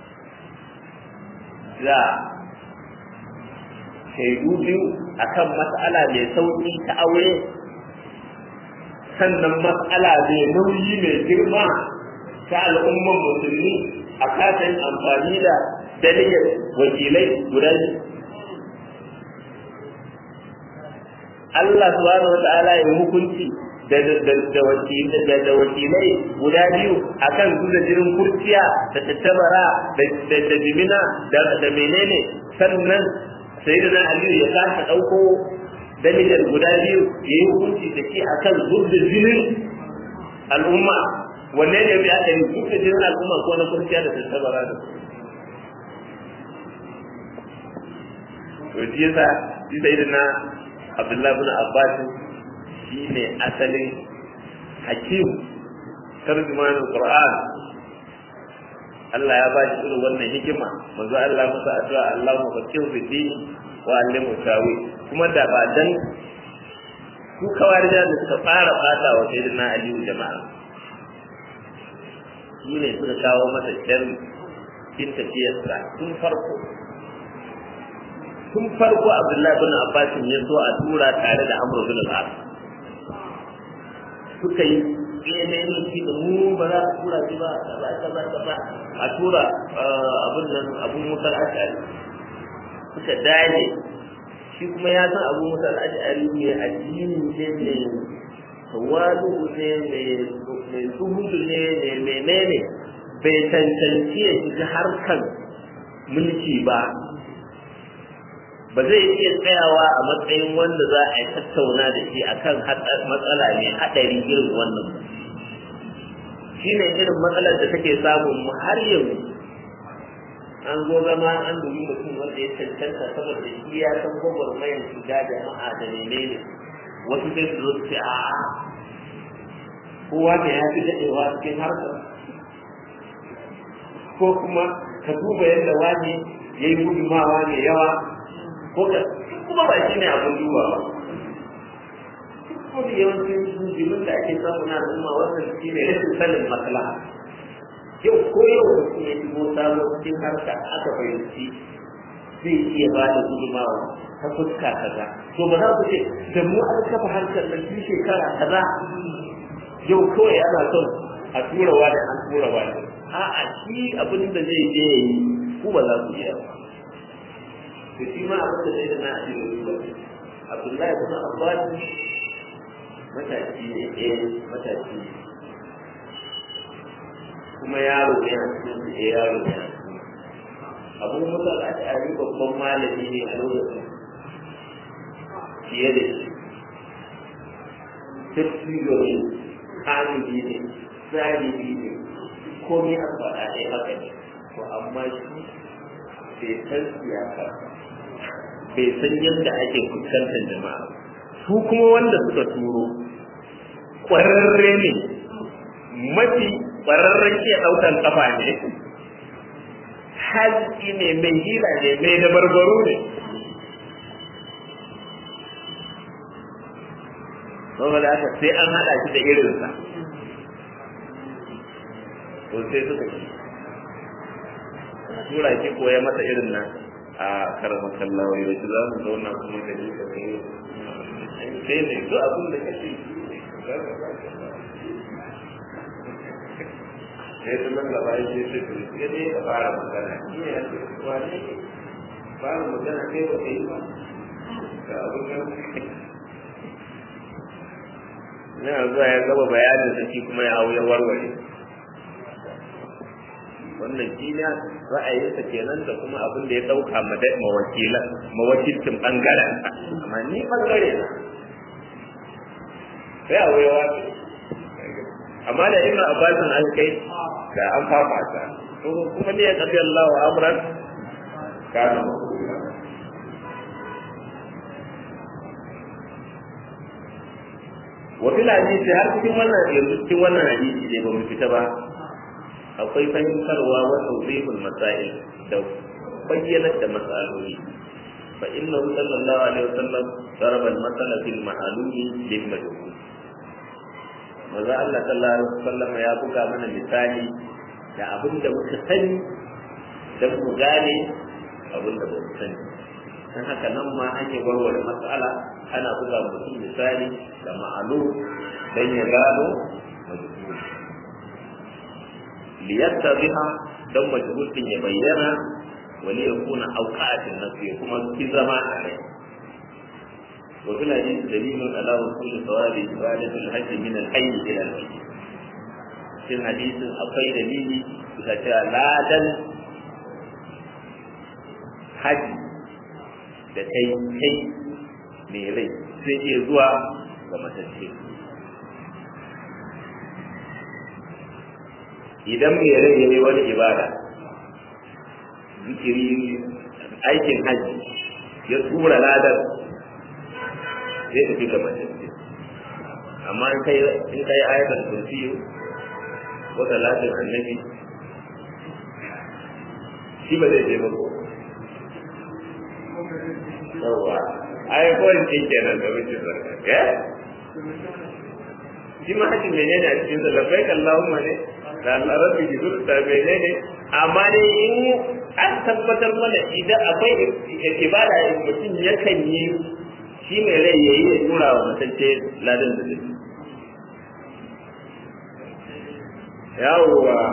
da shaidu biyu akan matsala mai sauƙi ta aure sannan matsala mai nauyi mai girma ta al'umman musulmi a kasan amfani da dalilin wakilai guda Allah subhanahu wata'ala ya hukunci da da wakilai da wakilai guda biyu akan su da jirin kurciya da tattabara da da jimina da da menene sannan sayyidina aliyu ya kasa dauko dalilan guda biyu yayi hukunci da shi akan zubda jinin al'umma wanne ne bi aka yi zubda jinin al'umma ko na kurciya da tattabara da to shi yasa shi sayyidina abdullahi bin abbas shi ne asalin hakim tarjumanin qur'an Allah ya ba shi irin wannan hikima manzo Allah masa addu'a Allah mu fakir fi din wa allimu tawi kuma da ba dan su kawarja da suka fara fata wa sayyidina Ali jama'a shi ne suka kawo masa sharri in tafiyarsa tun farko tun farko Abdullahi bin Abbas ya zo a tura tare da Amr bin al-As suka yi ne ne shi da mu ba za a tura shi ba ba ba ba ba a tura abin nan abun mutar ashari suka dale shi kuma ya san abun mutar ashari ne addini ne ne tawadu ne mai zuhudu ne ne menene bai cancanci ya shiga harkan mulki ba ba zai iya tsayawa a matsayin wanda za a yi tattauna da shi akan matsala mai haɗari irin wannan shi ne irin matsalar da take samun mu har yanzu an zo zama an dubi mutum wanda ya cancanta saboda shi ya san gwagwarmayar shiga jama'a da menene wasu sai su zo su ce a'a kowa da ya fi daɗewa cikin harkar ko kuma ka duba yadda wani ya yi gudunmawa mai yawa ko ka kuma ba shi ne abin duba ba ko da yawancin jimin da ake samu na al'umma wannan shi ne rashin sanin maslaha yau ko yau da kuma ya shigo sabo cikin harka aka fahimci zai iya ba da gudunmawa ta fuska kaza to ba za ku ce da mu an kafa harkar nan shi shekara kaza yau kawai ana son a tura wani an tura wani a'a shi abin da zai je ya yi ku ba za ku iya ba to shi ma abin da zai da na ajiye ruwa abdullahi bin abbas matashi ne eh matashi ne kuma yaro ne a cikin su eh yaro ne a cikin abu musa al'ashari babban malami ne a lokacin fiye da shi tafsiro ne hamidi ne zalibi ne komai a faɗa ɗaya haka ne to amma shi bai san siyasa bai san yadda ake fuskantar jama'a su kuma wanda suka turo ƙwararre ne mafi ƙwararren iya ɗaukan ƙafa ne haski ne mai hila ne mai dabarbaro ne saboda haka sai an haɗa shi da irinsa to sai suka ci tura shi koya masa irin nan a karamar kallawa yau shi za mu zauna kuma da shi kai sai ne duk abin da kake sai su nan gaba ya ce su ya ne ka fara magana shi ne ya ce wane ne fara magana kai ba kai ba ga abin da na zuwa ya gaba bayanin sa shi kuma ya hau ya warware wannan shi ne ra'ayinsa kenan da kuma abin da ya ɗauka mawakilan mawakilcin ɓangaren amma ni ɓangare na sai a wayewa amma da ina abbasin an kai da an fafata to kuma ne ya kafi Allah wa amran kana wa fil hadisi har cikin wannan yanzu cikin wannan hadisi ne ba mu fita ba akwai fahimtarwa wa tawdihul masail da bayyana da masaloli fa innahu sallallahu alaihi wasallam daraba al-masala fil ma'lumi lil majhul maza Allah sallallahu alaihi wasallam ya buga mana misali da abin da muka sani dan mu gane abin da ba mu sani dan haka nan ma ake warware matsala ana buga mutum misali da ma'alu dan ya gano majhul liyattabiha dan majhul din ya bayyana wali yakuna awqatin nafi kuma ki zama a rai wa fil hadith dalilun ala wusul thawabi ibadatul hajj min al-hayy ila al-mayyit cikin hadisin akwai dalili bisa cewa ladan haji da kai kai mai rai sai iya zuwa ga matacce idan mai rai ya yi wani ibada zikiri aikin haji ya tura ladar zai tafi ga matacce amma in kai in kai ayatul kursiyu ko talatin annabi shi ba zai je ba ko yawa ai ko in ce kenan da wuce zarka ya shi ma haji menene a cikin sa labbai Allahumma ne da Allah rabbi jidur da menene amma dai in an tabbatar mana idan akwai ibada mutum yakan yi shi mai rai yayi ya tura wa mutance ladan da zai yawwa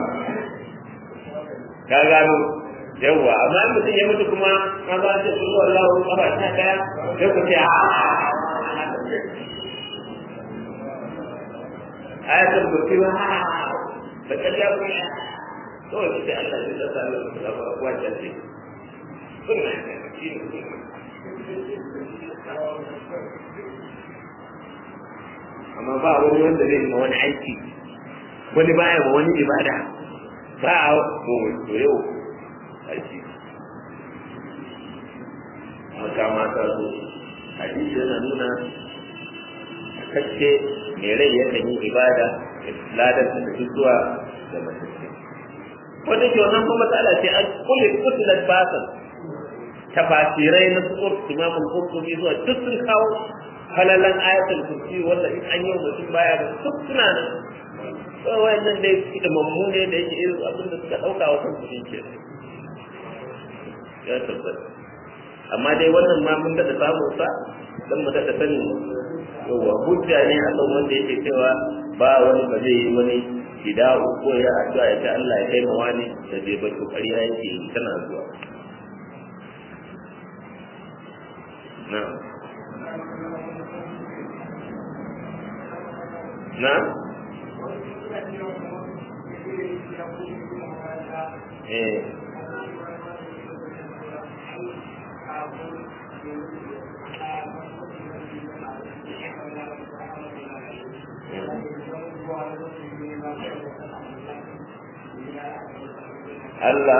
ka gano yawwa amma in mutum ya mutu kuma ka ba shi kullu Allah kafa ta daya sai ku ce a ayatul kursi wa da kalla ku to sai Allah ya tsara da wannan ce sunna shi ne amma ba wani wanda zai ma wani aiki wani baya ma wani ibada ba a to yau aiki makama ta zo hadisi yana nuna kacce mai rai yakan yi ibada ladar da tafi zuwa ga matacce wanda ke wannan kuma matsala ce an kulle kutulat basan tafasirai na sukur imamul qurtubi zuwa duk sun kawo falalan ayatul kursi wanda in an yi wa mutum baya ba duk suna nan kawai wayannan dai da mammu ne da yake irin abin da suka dauka wa kansu din ke ya tabbata amma dai wannan ma mun daɗa samun sa dan mu daɗa sanin yawa hujja ne a kan wanda yake cewa ba wani ba zai yi wani fida'u ko ya addu'a ya ce Allah ya kai ma wani da bai bar kokari ya yake tana zuwa na'am na eh Allah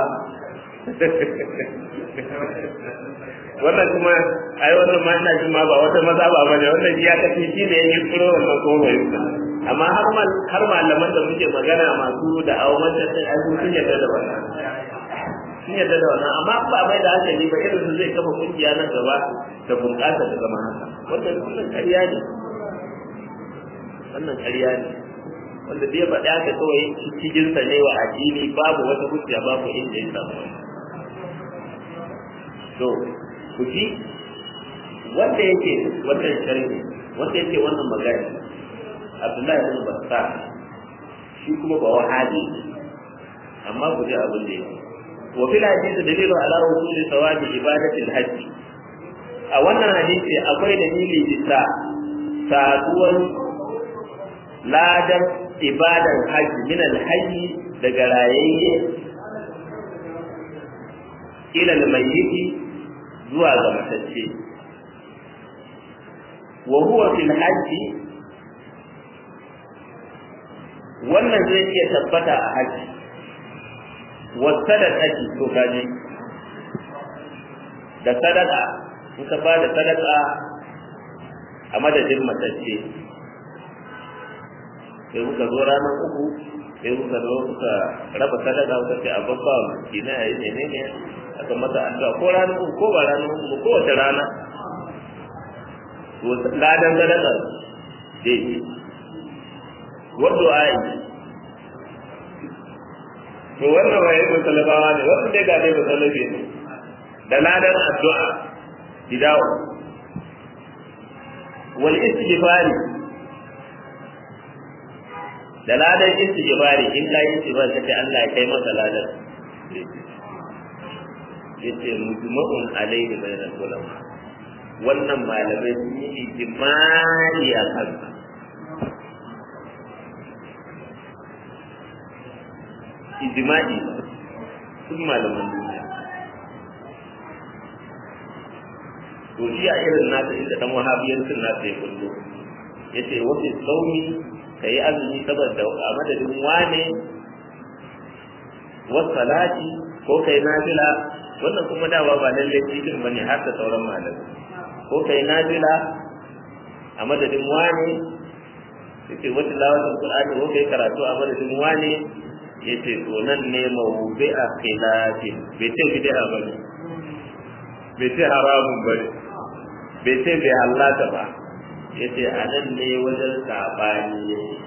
wannan kuma ai wannan ma ina jin ma ba wata maza ba bane wannan ya kace shi ne yake tsoro wannan ko bai amma har mal har malaman da muke magana masu da awon da sai ai sun yarda da wannan sun yarda da wannan amma ba bai da hankali ba irin su zai kafa kungiya nan gaba da bunƙasa da zama haka wannan wannan ƙarya ne wannan ƙarya ne wanda bai faɗi haka kawai cikinsa ne wa addini babu wata hujja babu inda ya samu to ku ji wanda yake wannan sharhi wanda yake wannan magana Abdullahi ibn Bassam shi kuma ba wahabi amma ku ji abin da yake wa fil hadisi dalilu ala wusuli thawabi ibadati al-hajj a wannan hadisi akwai dalili bisa saduwar ladan ibadan hajji min al-hayy daga rayayye ila al-mayyiti zuwa ga matacce wa huwa fil hajji wannan zai iya tabbata a hajji wa sadaqati to kaji da sadaqa in ka ba da sadaqa a madadin matacce sai kuka zo ranar uku sai kuka zo kuka raba sadaka kuka ce a babba miskina ya yi menene aka masa addu'a ko ranar uku ko ba ranar uku ko wace rana to ladan sadaka zai yi wadda ayi to wannan waye ko talabawa ne wannan dai ga dai ba talabi ne da ladan addu'a bidawo wal istighfari da ladan istighfari in ka yi istighfar kace Allah ya kai masa ladan yace mujma'un alayhi bainal ulama wannan malamai sun yi ijimali a kansa ijimali sun malaman duniya to shi a irin nasa inda dan wahabiyancin nasa ya kullo ya ce wasu sauni ka yi azumi saboda a madadin wane wasu salati ko kai nafila wannan kuma dawa ba lallai cikin bane har da sauran malamai ko kai nafila a madadin wane yace wata lawatin qur'ani ko kai karatu a madadin wane yace to nan ne mawdu'a khilafi bai ce bid'a bane bai ce haramun bane bai ce bai hallata ba yace a nan ne wajen sabani yake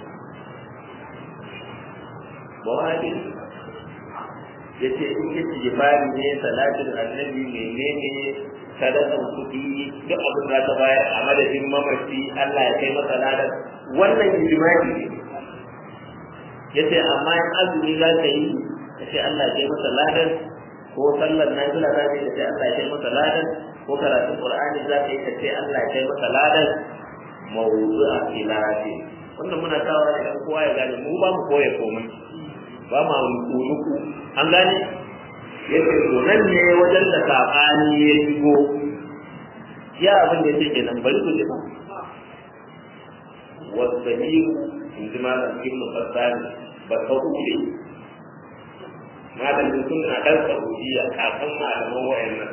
mawadi yace in yace jibari ne salatin annabi menene sadakan kuɗi duk abin da ta bayar a madadin mamaci Allah ya kai masa ladan wannan ijma'i ne yace amma in azumi za ka yi kace Allah ya kai masa ladan ko sallar nafila za ka yi kace Allah ya kai masa ladan ko karatun Qur'ani za ka yi kace Allah ya kai masa ladan mawdu'a khilafi wannan muna kawo ne kowa ya gane mu ba mu koya komai ba ma nuku an gane yake to nan ne wajen da sabani ya shigo ya abin da yake kenan bari ku ji ba wasahihu in ji malam ibnu fassan ba sahude malamin sunna dan saudiya kafin malaman wayannan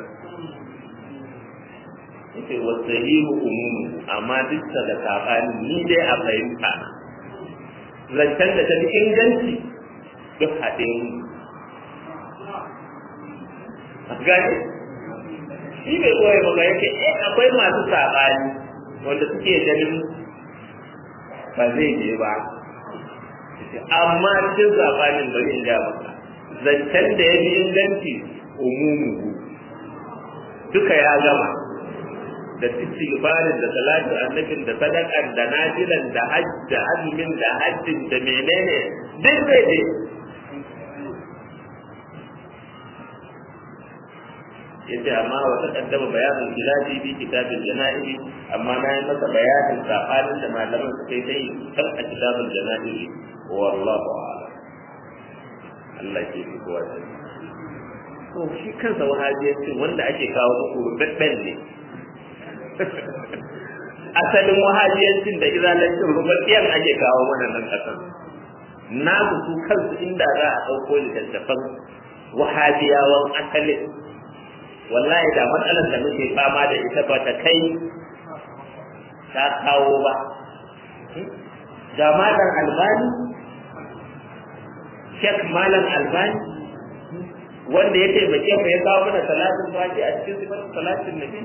yake wasahihu umumu amma duk da sabani ni dai a fahimta zancen da ta fi inganci duk haɗe gani shi bai koya maka yake eh akwai masu saɓani wanda suke ganin ba zai je ba amma cikin saɓanin bari in ja maka zancen da ya fi inganci umumu duka ya gama da istighfarin da salatu annabin da sadakan da nafilan da hajj da azumin da hajjin da menene duk zai je yace amma wa taqaddama bayanin khilafi bi kitabil janaiz amma na yi masa bayanin sabanin da malaman suka yi sai kan a kitabul janaiz wallahu a'lam Allah ke fi kowa sai to shi kansa wahabiyanci wanda ake kawo muku rubabben ne asalin wahabiyancin da izalancin rubabbiyan ake kawo mana nan kasan na su kansu inda za a ɗauko littattafan wahabiyawan asalin wallahi da matsalar da muke fama da ita ba ta kai ta kawo ba ga malam albani shek malam albani wanda ya taimake mu ya kawo mana salatin fati a cikin sifar salatin nabi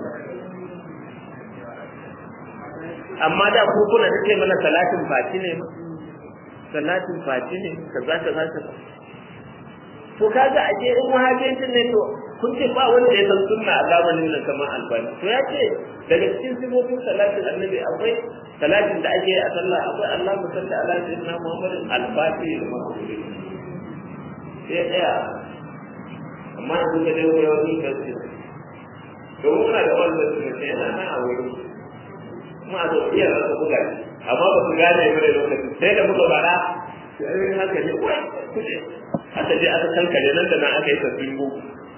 amma da ku kuna da ce mana salatin fati ne ma salatin fati ne kaza kaza kaza to kaga a je in wahabiyancin ne to kun ce ba wanda ya san sunna a zamanin nan kamar albani to ya ce daga cikin sifofin salatin annabi akwai salatin da ake a sallah akwai Allah musalli ala sayyidina Muhammad al-Fatih da mahmudi sai daya amma yanzu ka dai wani wani ka ce to muna da wannan sunna sai yana nan a wuri kuma a zo iya rasa buga amma ba su gane ba da lokaci sai da muka bara sai haka ne wai kuje aka je aka kankare nan da nan aka yi sabbin boko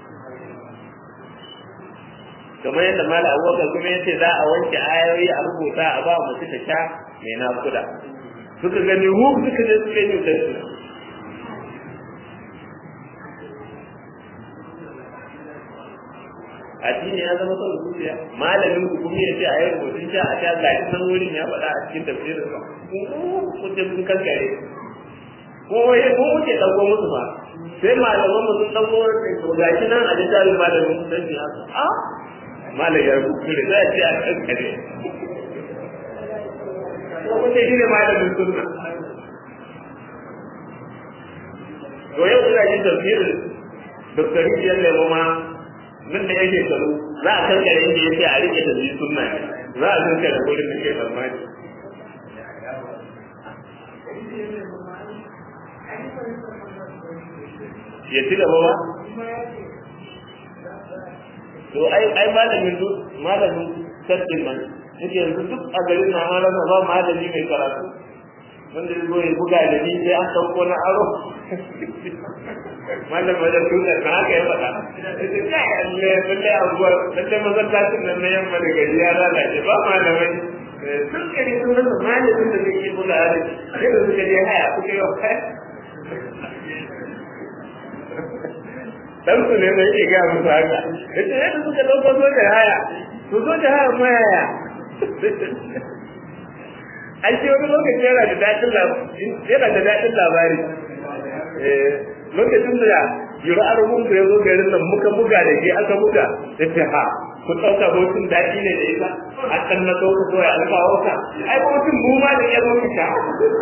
kamar yadda mala abubakar kuma ya ce za a wanke ayoyi a rubuta a ba mutu ta sha mai nakuda suka gani hu suka je suka yi da su addini ya zama son zuciya malamin ku kuma ya ce a yi rubutun sha a sha gashi nan wurin ya faɗa a cikin tafsirin sa kun je sun kankare ko ya ko muke dauko musu ba sai malaman mu sun dauko to gashi nan a littafin malamin su sai a malam ya kuskure za a ce a kankare ko kuce shi ne malamin sunna to yau ina jin tafsirin Dr. Rijiyar Lemo ma nan da yake karu za a kankare inda ya ce a rike da zai sunna ne za a kankare wurin da ke tsammani ya ci gaba ba to ai ai malamin malamin sabbin nan yake yanzu duk a garin na an rasa ba malami mai karatu wanda ya zo ya buga da ni sai an sauko na aro malam wajen tutar na haka ya faɗa ita kai alle lalle abuwar lalle masallacin nan na yamma da gari ya lalace ba malamai sun gari sun rasa malamin da zai yi buga da sai da suka je haya kuka yi wa dan su ne mai iya gaya musu haka ita yadda suka ɗauko sojan haya to sojan haya ma yaya an ce wani lokaci yana da daɗin labari yana da daɗin labari lokacin da yura arhun da ya zo garin nan muka buga da ke aka buga da ce ha ku ɗauka hotun daɗi ne da ita a kan na ɗauka kawai an kawo ka ai hotun mu ma da ƴan mutu sha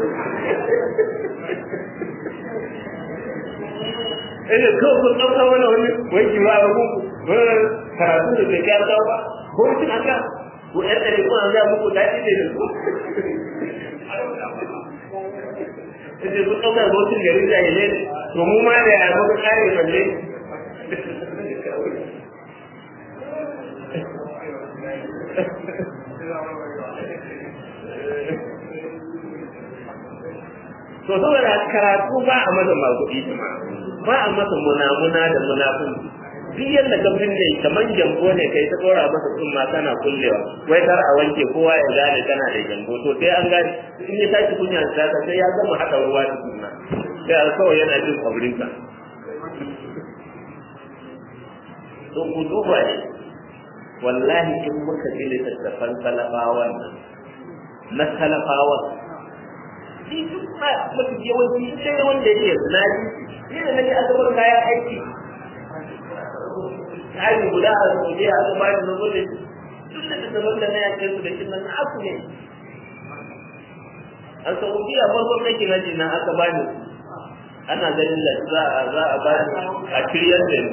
Ina kawai kun ɗauka mana wani wai yura arhun wani karatu da bai kyar ba hotun aka ko ƴan ɗari kuma an muku daɗi ne da su Ita sun ɗaukar hotun garin jahilai ne to mu ma da ya muka kare balle to saboda karatu ba a masa maguɗi ba a masa munamuna da munafun duk yadda ka binne kamar jambo ne kai ta tsora masa tsumma kana kullewa wai kar a wanke kowa ya gane kana da jambo to sai an gane in ya tashi kunya ta sai ya gama haɗa ruwa da sunna sai a kawai yana jin kwabrinka to ku duba ne wallahi in muka ji littattafan talafawan na talafawan shi duk ma mafi yawanci sai wanda yake naji shi da nake asabar kayan aiki kayan guda a sauye a aka bani na gode duk da littattafan da na yake su da shi nan aku ne a saudiya farkon nake na ji na aka bani ana ganin da za a za a ba a kiryar da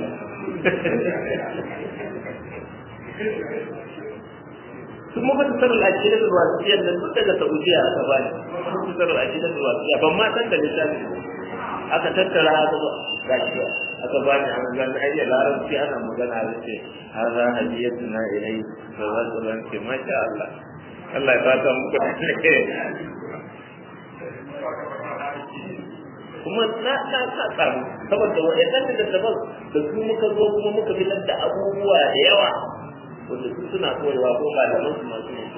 sun mafi tsarar ajiyar da wasiyar da duk daga saudiya aka ba ni mafi tsarar ajiyar da wasiya ban ma san da littafi aka tattara aka ba ga shi aka ba ni an gani ayyar larabci ana magana da ce har za a jiyar na ilai da za su rance masha Allah Allah ya fata muku da kuma na na sa tsaro saboda waɗannan da daban da su muka zo kuma muka fitar da abubuwa da yawa wanda su suna koyewa ko malaman su masu yin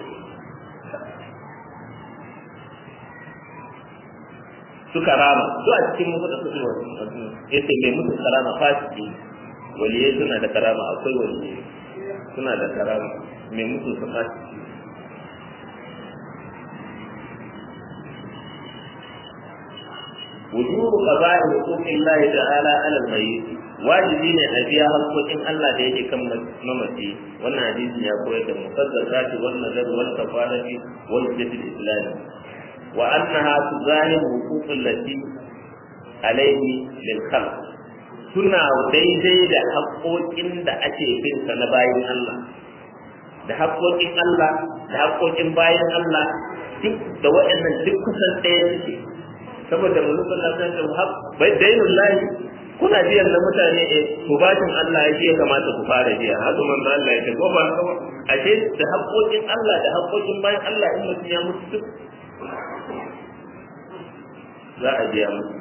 suka rama su a cikin musu da su ne yace mai musu karama fasiki waliye suna da karama akwai waliye suna da karama mai musu su fasiki wujubu qada'i huquqi Allah ta'ala 'ala al-mayyit wajibi ne a biya haƙƙoƙin Allah da yake kan mamaci wannan hadisi ya koyar da musaddaqati wal nazar wal kafarati wal jihad al-islam wa annaha tuzahimu huquq allati alayhi lil khalq suna daidai da haƙƙoƙin da ake bin sa na bayin Allah da haƙƙoƙin Allah da haƙƙoƙin bayin Allah duk da waɗannan duk kusan ɗaya suke saboda manzo sallallahu alaihi wasallam bai dainul lahi kuna biyan na mutane eh to bashin Allah yake ya kamata ku fara biya haka manzo Allah ya ce ko ba haka ashe da haƙoƙin Allah da haƙoƙin bayan Allah in mutum ya mutu duk za a biya musu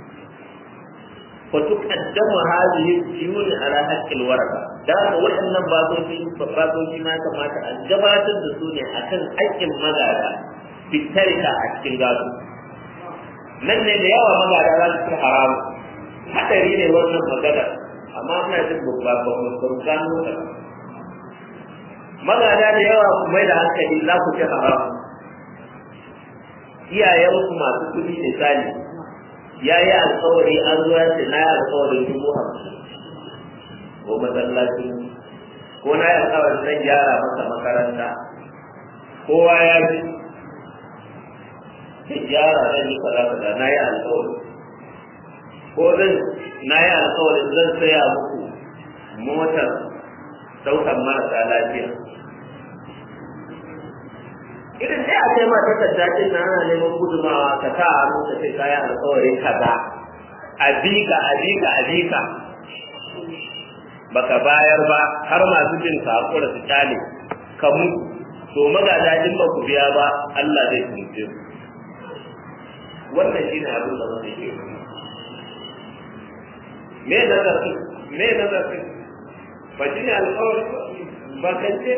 فتقدم هذه الديون على حق الورثة da haka waɗannan basoshi basoshi ma kamata a gabatar da su ne akan haƙƙin magada fitarika a cikin gado nan ne da yawa magada za su ci haramu hadari ne wannan magana amma ina jin babba ba mu san gano ta magada da yawa ku mai da hankali za ku ci haramu iyayen ku masu kuɗi misali ya yi alkawari an zo ya ce na yi alkawarin dubu hamsin ko masallaci ko na yi alkawarin zan gyara masa makaranta kowa ya ji zai gyara zan yi kaza kaza na yi alkawari ko zan na yi alkawarin zan saya muku motar ɗaukar marasa lafiya idan sai a kai ma takarda din na ana neman gudumawa ka sa hannu ka ce kayan alkawarin kaza a bika a bika a bika baka bayar ba har masu jin ka hakura su kyale ka mutu to magada in ba ku biya ba Allah zai tunce ku wannan shine abin da wannan ke me nazari me nazari ba shi ne alƙawari ba kan ce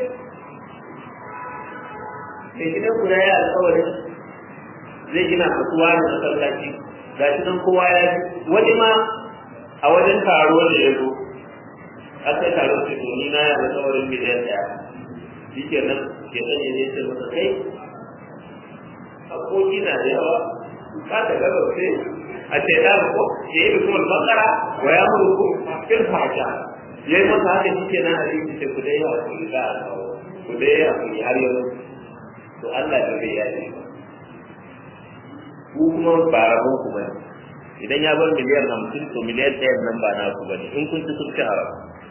mai gidan ku ya yi alƙawari zai gina kasuwa da masallaci ga shi nan kowa ya ji wani ma a wajen taro da ya zo aka yi taro ce to ni na yi alƙawarin miliyan ɗaya shi ke nan ke sanya ne ce masa kai haƙoƙi na da yawa ka ta gaba sai a ce ɗan ko ya yi mutum bakara wa ya murku fil fasha ya yi masa haka shi ke nan a cikin ce ku dai yawa ku za a kawo ku dai yawa ku har yau to Allah ya bai ya ce ku kuma ba rabon ku bane idan ya bar miliyan hamsin to miliyan ɗayan nan ba na ku bane in kun ci sun ci haram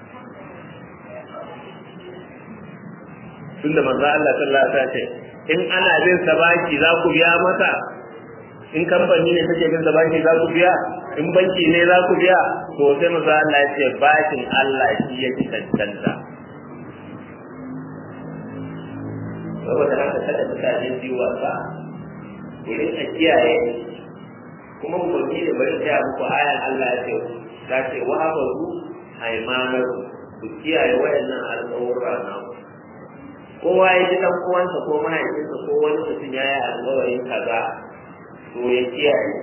tunda manzo Allah sallallahu alaihi wasallam ce in ana bin sa baki za ku biya masa in kamfani ne take bin sa baki za ku biya in banki ne za ku biya to sai manzo Allah ya ce bakin Allah shi yake tantanta saboda haka kada mutane su yi wasa ku rinka kiyaye kuma umarni da bari ta muku ayan Allah ya ce ta ce wa hafazu aimanar ku kiyaye wayannan alƙawurra na kowa ya ji dan uwansa ko mahaifinsa ko wani mutum ya yi alƙawarin kaza to ya kiyaye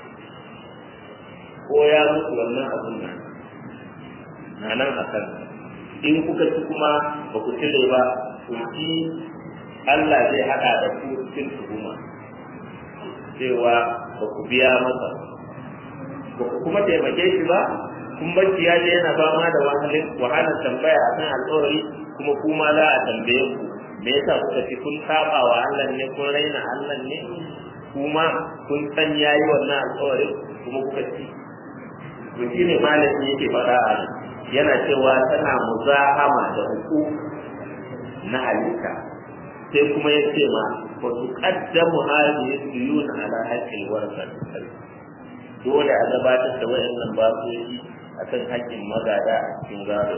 ko ya mutu wannan abun nan na nan a kan in kuka ci kuma ba ku cire ba ku ci Allah zai haɗa da ku cikin tuhuma cewa ba ku biya masa ba ku kuma taimake shi ba kun bacci ya je yana fama da wahalar tambaya akan alƙawari kuma kuma za a tambaye ku me yasa kuka ci kun saba wa Allah ne kun raina Allah ne kuma kun san yayi wannan alƙawari kuma kuka ci to shine malami yake faɗa a yana cewa tana muzahama da hukum na halitta sai kuma ya ce ma wa tuqaddamu hadhihi duyun ala haqqil warasat dole a gabatar da wayannan basoji akan haƙƙin magada a cikin gado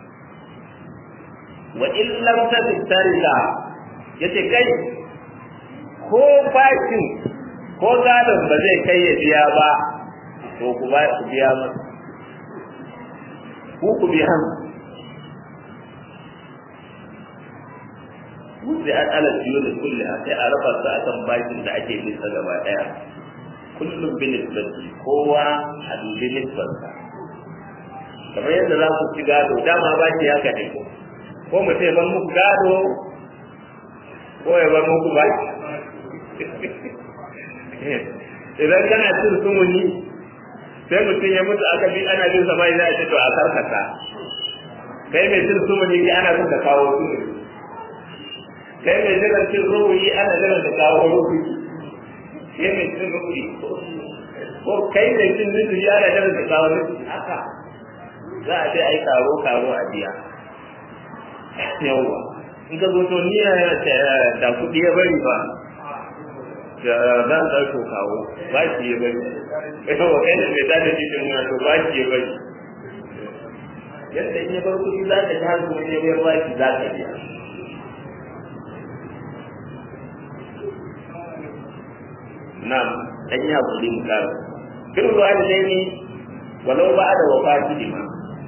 wa in lam tatarika yace kai ko bakin ko gadon ba zai kai ya biya ba to ku ba ku biya masa ku ku biya wuce an ala biyu da kulle a sai a raba su akan bakin da ake bisa gaba daya kullum bin nisbati kowa a dubi nisbarsa kamar yadda za ku ci gado dama baki haka ne ko mu ce ban muku gado ko ya bar muku baki idan kana cin sumuni sai mutum ya mutu aka bi ana jin sama za a ce to a karkata kai mai cin sumuni ki ana son ka kawo sumuni kai mai jiran cin ruhuyi ana jiran ka kawo ruhuyi kai mai cin ruhuyi ko kai mai cin nufi ana jiran ka kawo nufi haka za a ce ai karo karo a biya yawwa in ka zo to ni da kuɗi ya bari ba da zan ɗauko kawo ba shi ya bari yawa kai da mai tada cikin muna to ba shi ya bari yadda in ya bar kuɗi za ka ta kuma ya bayar ba shi za ka biya na'am dan yi hakuri mu kara birru walidaini walau ba da wafati ma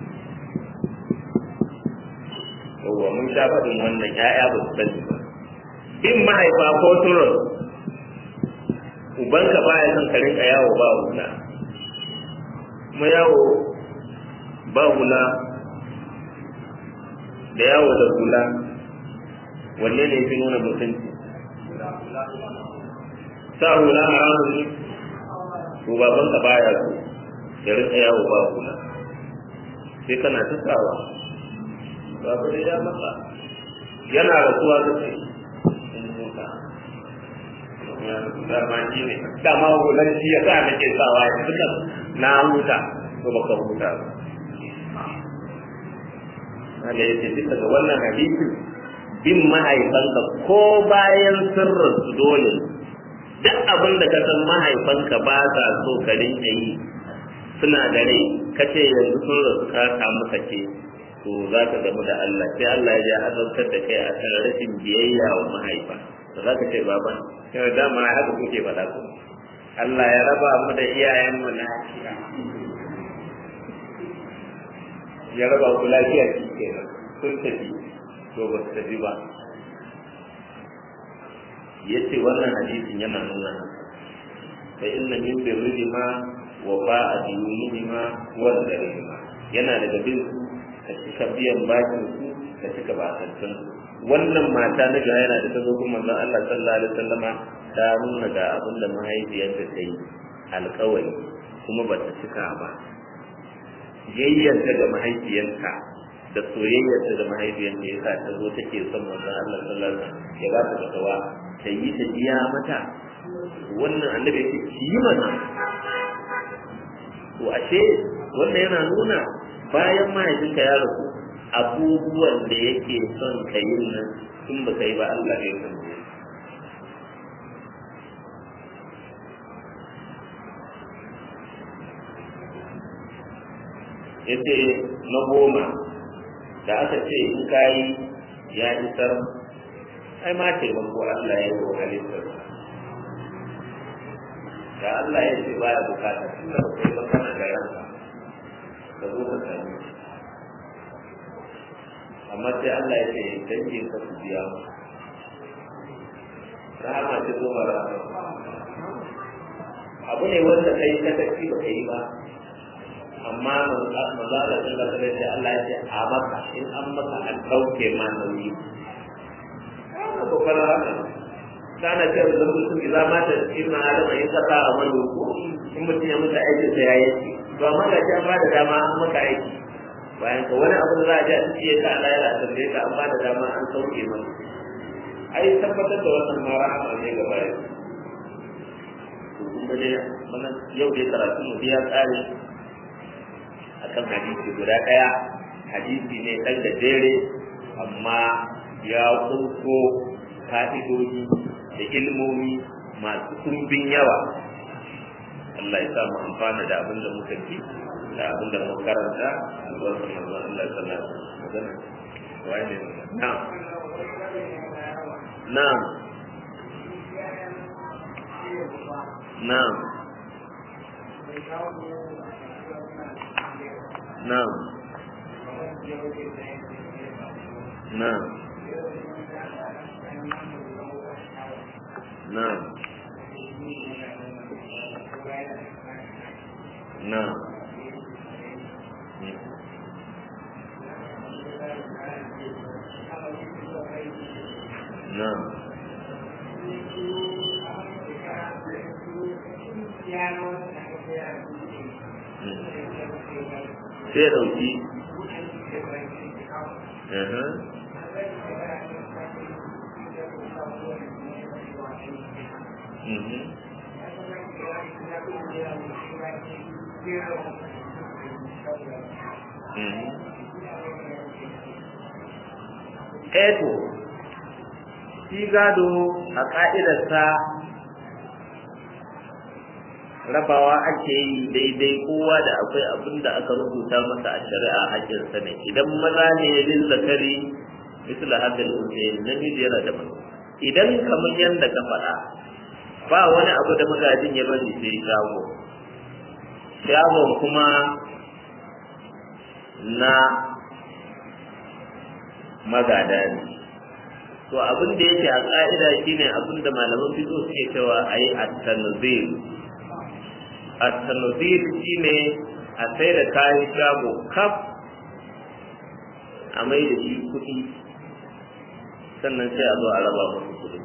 yawwa mun sha faɗin wannan ya'ya ba su sani ba bin mahaifa ko turun ubanka baya son ka rinka yawo ba hula kuma yawo ba hula da yawo da hula wanne ne fi nuna mutunci sa hula haramun ne to babanka baya so ya rinka yawo ba hula sai kana ta sawa babu da ya maka yana rasuwa da kai dama shi ne dama hulan shi ya sa nake sawa ya duka na huta to baka huta ba Allah ya ce duka ga wannan hadisi bin mahaifanka ko bayan sirrin su dole duk abin da ka san mahaifanka ba sa so ka rinka yi suna da rai kace yanzu sun rasu ka samu sake to za ka gamu da Allah sai Allah ya azabtar da kai a kan rashin biyayya wa mahaifa da za ka ce baban yau dama haka kuke faɗa ku Allah ya raba mu da iyayen mu lafiya ya raba ku lafiya shi kenan sun tafi to ba su tafi ba yace wannan hadisin yana nuna fa inna min birrihima wa ba'a diyunihima wa darihima yana daga bin su ka cika biyan bakin su ka cika bakantan su wannan mata na ga yana da ta zo kuma manzon Allah sallallahu alaihi wasallama ta nuna ga abin da mahaifiyarta ta yi alƙawari kuma ba ta cika ba yayyanta da mahaifiyarta da soyayyarta da mahaifiyarta ya sa ta zo take son manzon Allah sallallahu alaihi wasallam ya ba ta fatawa ta yi ta biya mata wannan annabi yake ki yi mana to ashe wannan yana nuna bayan mahaifinka ya rasu abubuwan da yake son ka yi nan in ba ka yi ba Allah ya san yace na goma da aka ce in ka yi ya isar ai ma taimako Allah ya yi wa halittar da Allah ya ce baya bukata tunda ba kai ba kana da ranka ka zo ka sami amma sai Allah ya ce dangin ka su biya mu rahama ce zo ma rahama abu ne wanda kai ka tafi ba kai ba amma mazala sun da kare sai Allah ya ce a maka in an maka an ɗauke ma nauyi ana kokarin haka kana ce da mutum idan mata ibn adam in saka a wani ko in mutum ya mutu aiki sai ya yi to amma ga an ba da dama an maka aiki bayan ka wani abu da za a ji a cikin ka Allah yana tambaye ka an ba da dama an sauke maka ai tabbatar da wannan ma rahama ne ga bayan to kuma dai mana yau dai karatu mu biya tsari akan hadisi guda daya hadisi ne dan da dare amma ya kunko fa'idodi da ilmomi masu kumbin yawa Allah ya sa mu amfana da abin da muka ji da abin da muka karanta albarkar manzon Allah sallallahu alaihi wasallam wai ne na'am na'am na'am na'am na'am na'am na'am na'am sai ɗauki Eto, shi gado a ƙa'idarsa rabawa ake yi daidai kowa da akwai abin da aka rubuta masa a shari'a hajjinsa ne idan maza ne bin zakari misali hadal unsayin namiji yana da idan kamar yadda ka faɗa ba wani abu da magajin ya bari sai shago shagon kuma na magada ne to abin da yake a ƙa'ida shine abin da malaman fizo suke cewa a yi at-tanzil at-tanzil shine a sai da kayan shago kaf a mai da shi kuɗi sannan sai a zo a raba musu kuɗi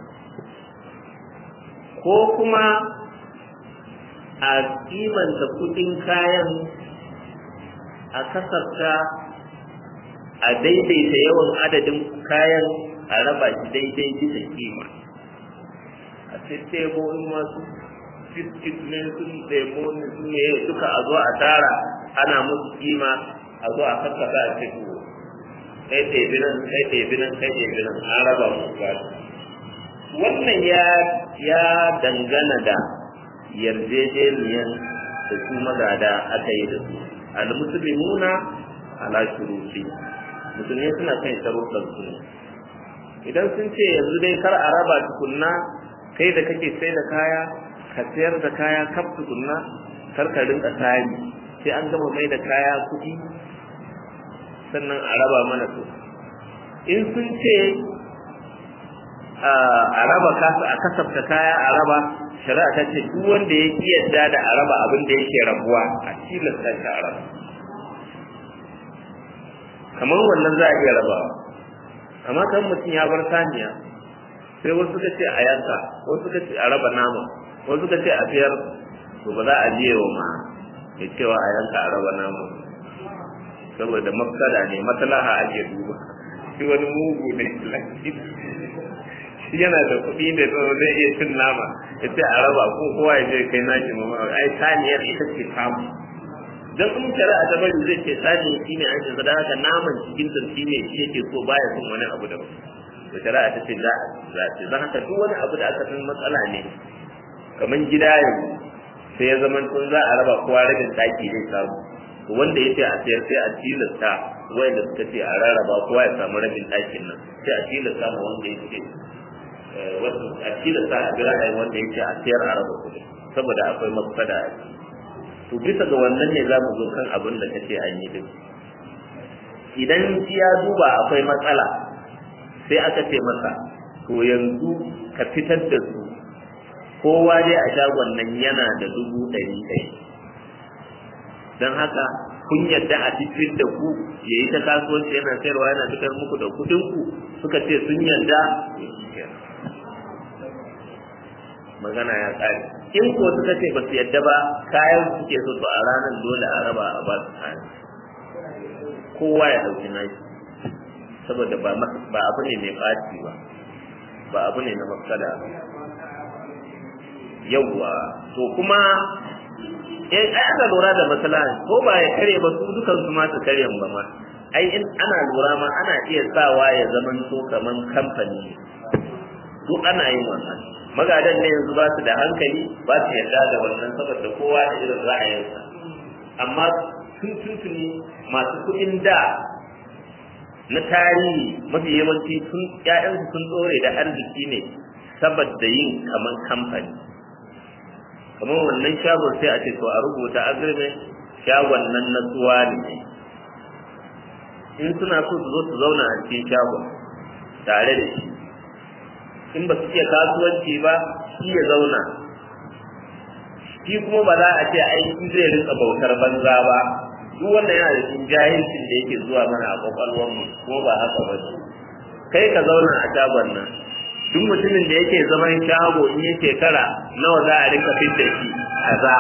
ko kuma a kimanta kuɗin kayan a kasafta a daidaita yawan adadin kayan a raba shi daidai bisa kima a tattebo in masu biskit ne sun ɗebo ne sun ne duka a zo a tara ana musu kima a zo a kakkasa a cikin kai ɗebi nan kai ɗebi nan kai ɗebi nan an raba musu gado wannan ya ya dangana da yarjejeniyar da su magada aka yi da su al-muslimuna ala shuruti musulmi suna kan sharuɗan su ne idan sun ce yanzu dai kar a raba tukunna kai da kake sai da kaya ka sayar da kaya kaf tukunna kar ka rinka tsari sai an gama mai da kaya kuɗi sannan a raba mana su in sun ce a raba kasa a kasafta kaya a raba shari'a ta ce duk wanda ya ki yadda da a raba abin da yake rabuwa a tilasta shi a raba kamar wannan za a iya rabawa amma kan mutum ya bar saniya sai wasu suka ce a yanka wasu suka ce a raba nama wasu suka ce a siyar to ba za a je wa ma ya cewa a yanka a raba nama saboda mafsada ne maslaha ake duba shi wani mugu ne shi yana da kuɗi da zai iya cin nama ya ce a raba ko kowa ya je kai nashi mama ai saniyar ita ce samu dan in shari'a ta bari zai ce sani shi ne an shiga haka naman cikin sa shi ne shi yake so baya son wani abu daban to shari'a ta ce za za ce dan haka duk wani abu da aka san matsala ne kamar gida yanzu sai ya zama tun za a raba kowa rabin daki zai samu to wanda yace a sayar sai a tilasta wanda suka ce a rarraba kowa ya samu rabin dakin nan sai a tilasta ma wanda yace wasu a tilasta a bira wanda yace a sayar a raba kuɗi saboda akwai mafsada a ciki to bisa ga wannan ne za mu zo kan abin da kace an yi din idan ya duba akwai matsala sai aka ce masa to yanzu ka fitar da su kowa dai a shagon nan yana da dubu ɗari ɗari don haka kun yadda a cikin da ku ya yi ta kasuwanci yana sayarwa yana fitar muku da kuɗin ku suka ce sun yadda magana ya ƙare in ko suka ce ba su yadda ba kayan suke so to a ranar dole a raba a ba su kayan kowa ya ɗauki nashi saboda ba ba abu ne mai ɓaci ba ba abu ne na mafsada ba yawwa to kuma eh ai aka lura da maslaha ko ba ya kare ba su dukan su ma su kare ba ma ai in ana lura ma ana iya sawa ya zaman to kaman kamfani duk ana yin wannan magadan ne yanzu ba su da hankali ba su yarda da wannan saboda kowa da irin ra'ayinsa amma tun tuntuni masu kuɗin da na tarihi mafi yawanci sun ƴaƴansu sun ɗore da arziki ne saboda yin kaman kamfani kamar wannan shagon sai a ce to a rubuta agreement shagon nan na tsuwa ne in suna so su zo su zauna a cikin shagon tare da shi in ba su iya kasuwanci ba shi ya zauna shi kuma ba za a ce aiki zai rinka bautar banza ba duk wanda yana da cikin jahilcin da yake zuwa mana a kwakwalwar mu kuma ba haka ba kai ka zauna a shagon nan duk mutumin da yake zaman shago in yi shekara nawa za a rinka fidda shi kaza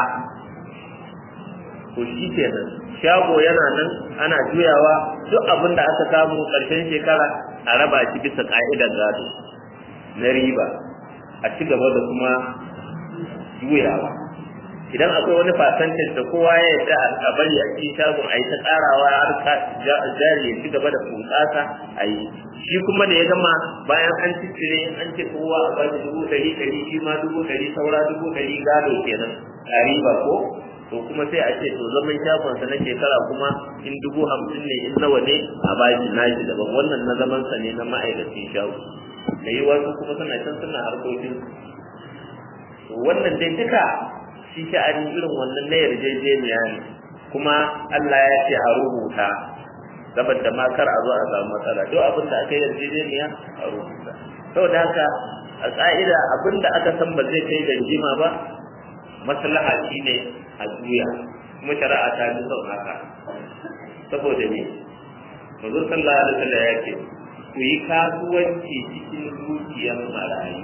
to shi kenan shago yana nan ana juyawa duk abin da aka samu ƙarshen shekara a raba shi bisa ka'idar gado na riba a ci gaba da kuma juyawa idan akwai wani fasantin da kowa ya yarda a bari a cikin shagon a yi ta ƙarawa har jari ya ci gaba da bunƙasa a yi shi kuma da ya gama bayan an ciccire an ce kowa a bada dubu ɗari ɗari shi ma dubu ɗari saura dubu ɗari gado kenan a riba ko to kuma sai a ce to zaman shagonsa na shekara kuma in dubu hamsin ne in nawa ne a bashi nashi daban wannan na zamansa ne na ma'aikacin shago da yi wasu kuma suna can suna harkokin to wannan dai duka shi sha'ani irin wannan na yarjejeniya ne kuma Allah ya ce a rubuta saboda ma kar a zo a samu matsala duk abin da aka yi yarjejeniya a rubuta saboda haka a ƙa'ida abin da aka san ba zai kai ganjima ba maslaha shine a juya kuma shari'a ta bi son haka saboda ne manzo sallallahu alaihi wasallam ya ce ku yi kasuwanci cikin dukiyar marayu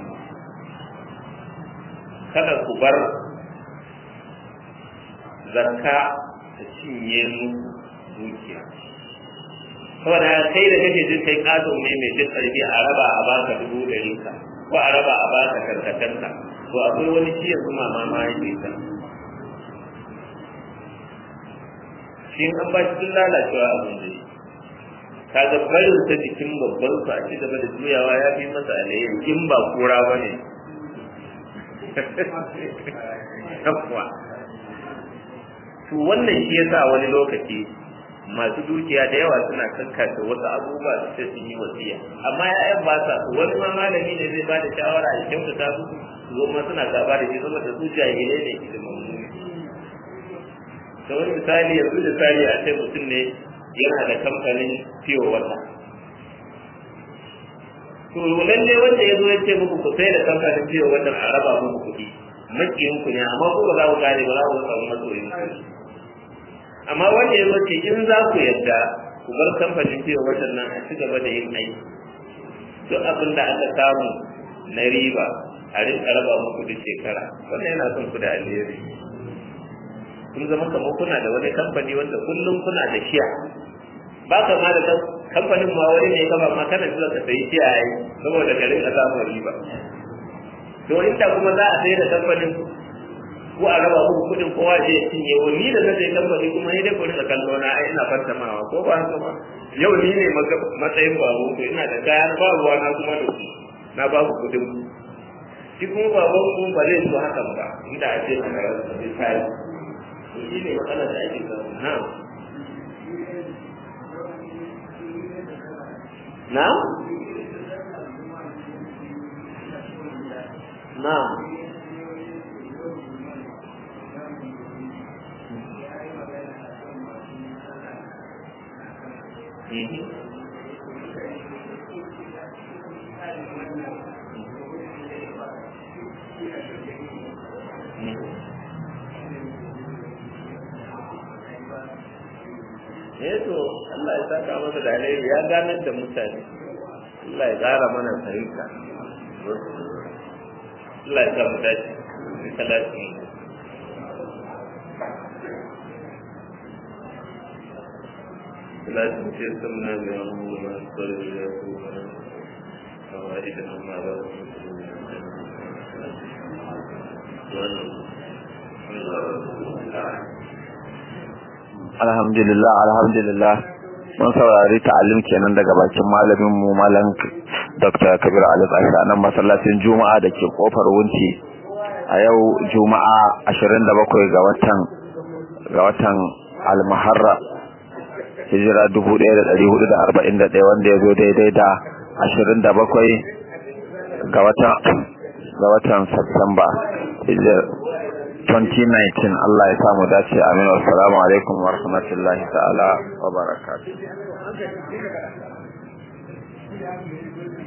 kada ku bar zakka ta cinye muku dukiya saboda kai da kake jin kai katon ne mai jin karfi a raba a baka dubu ɗari ka ko a raba a baka karkatanka to akwai wani shi yanzu mama ma yake ta shi an ba shi lalacewa abin da shi kaga barin ta jikin babban su a ci gaba da juyawa ya fi masa alayyar in ba kura ba ne to wannan shi yasa wani lokaci masu dukiya da yawa suna kankata wasu abubuwa su ce sun yi wasiya amma ya'yan ba sa su wani ma malami ne zai bada shawara ya kyautata su su zo ma suna gaba da shi saboda su jahilai ne ilimin da wani misali yanzu misali a ce mutum ne yana da kamfanin fiye wata to lalle wanda ya zo ya ce muku ku sai da kamfanin fiye wata a raba muku kuɗi makiyin ku ne amma ku ba za ku gane ba za ku samu masoyin ku amma wanda ya zo ce in za ku yadda ku bar kamfanin fiye wata nan a ci gaba da yin aiki duk abin da aka samu na riba a rinka raba muku duk shekara wannan yana son ku da alheri kun zama kamar kuna da wani kamfani wanda kullum kuna da shiya ba ka ma da kamfanin ma wani ne kama ma kana zuwa ka sayi shiya ai saboda ka rinka samun riba to inda kuma za a sai da kamfanin ko a raba muku kuɗin kowa je ya cinye wa ni da na sai kamfani kuma ni dai ku rinka kallo na ai ina fantamawa ko ba haka ba yau ni ne matsayin babu ko ina da kaya na ba ruwa na kuma da ku na ba ku kuɗin shi kuma baban ku ba zai so hakan ba inda a ce na karatu sai kai shi ne matsalar da ake samu na na na eh to Allah ya saka masa da alheri ya ganar da mutane Allah ya ƙara mana fahimta Allah ya sa mu dace salati salati ce sunna da mu na sallallahu alaihi wa sallam فوائدنا مع alhamdulillah alhamdulillah mun saurari ta'alim kenan daga bakin malamin mu malam Dr. Kabir Ali Aisha nan masallacin Juma'a da ke kofar Wunci a yau Juma'a 27 ga watan ga watan Al-Muharram hijira 1441 wanda ya zo daidai da 27 ga watan ga watan Satumba 2019 Allah ya samu dace amin assalamu alaikum wa rahmatullahi ta'ala wa barakatuh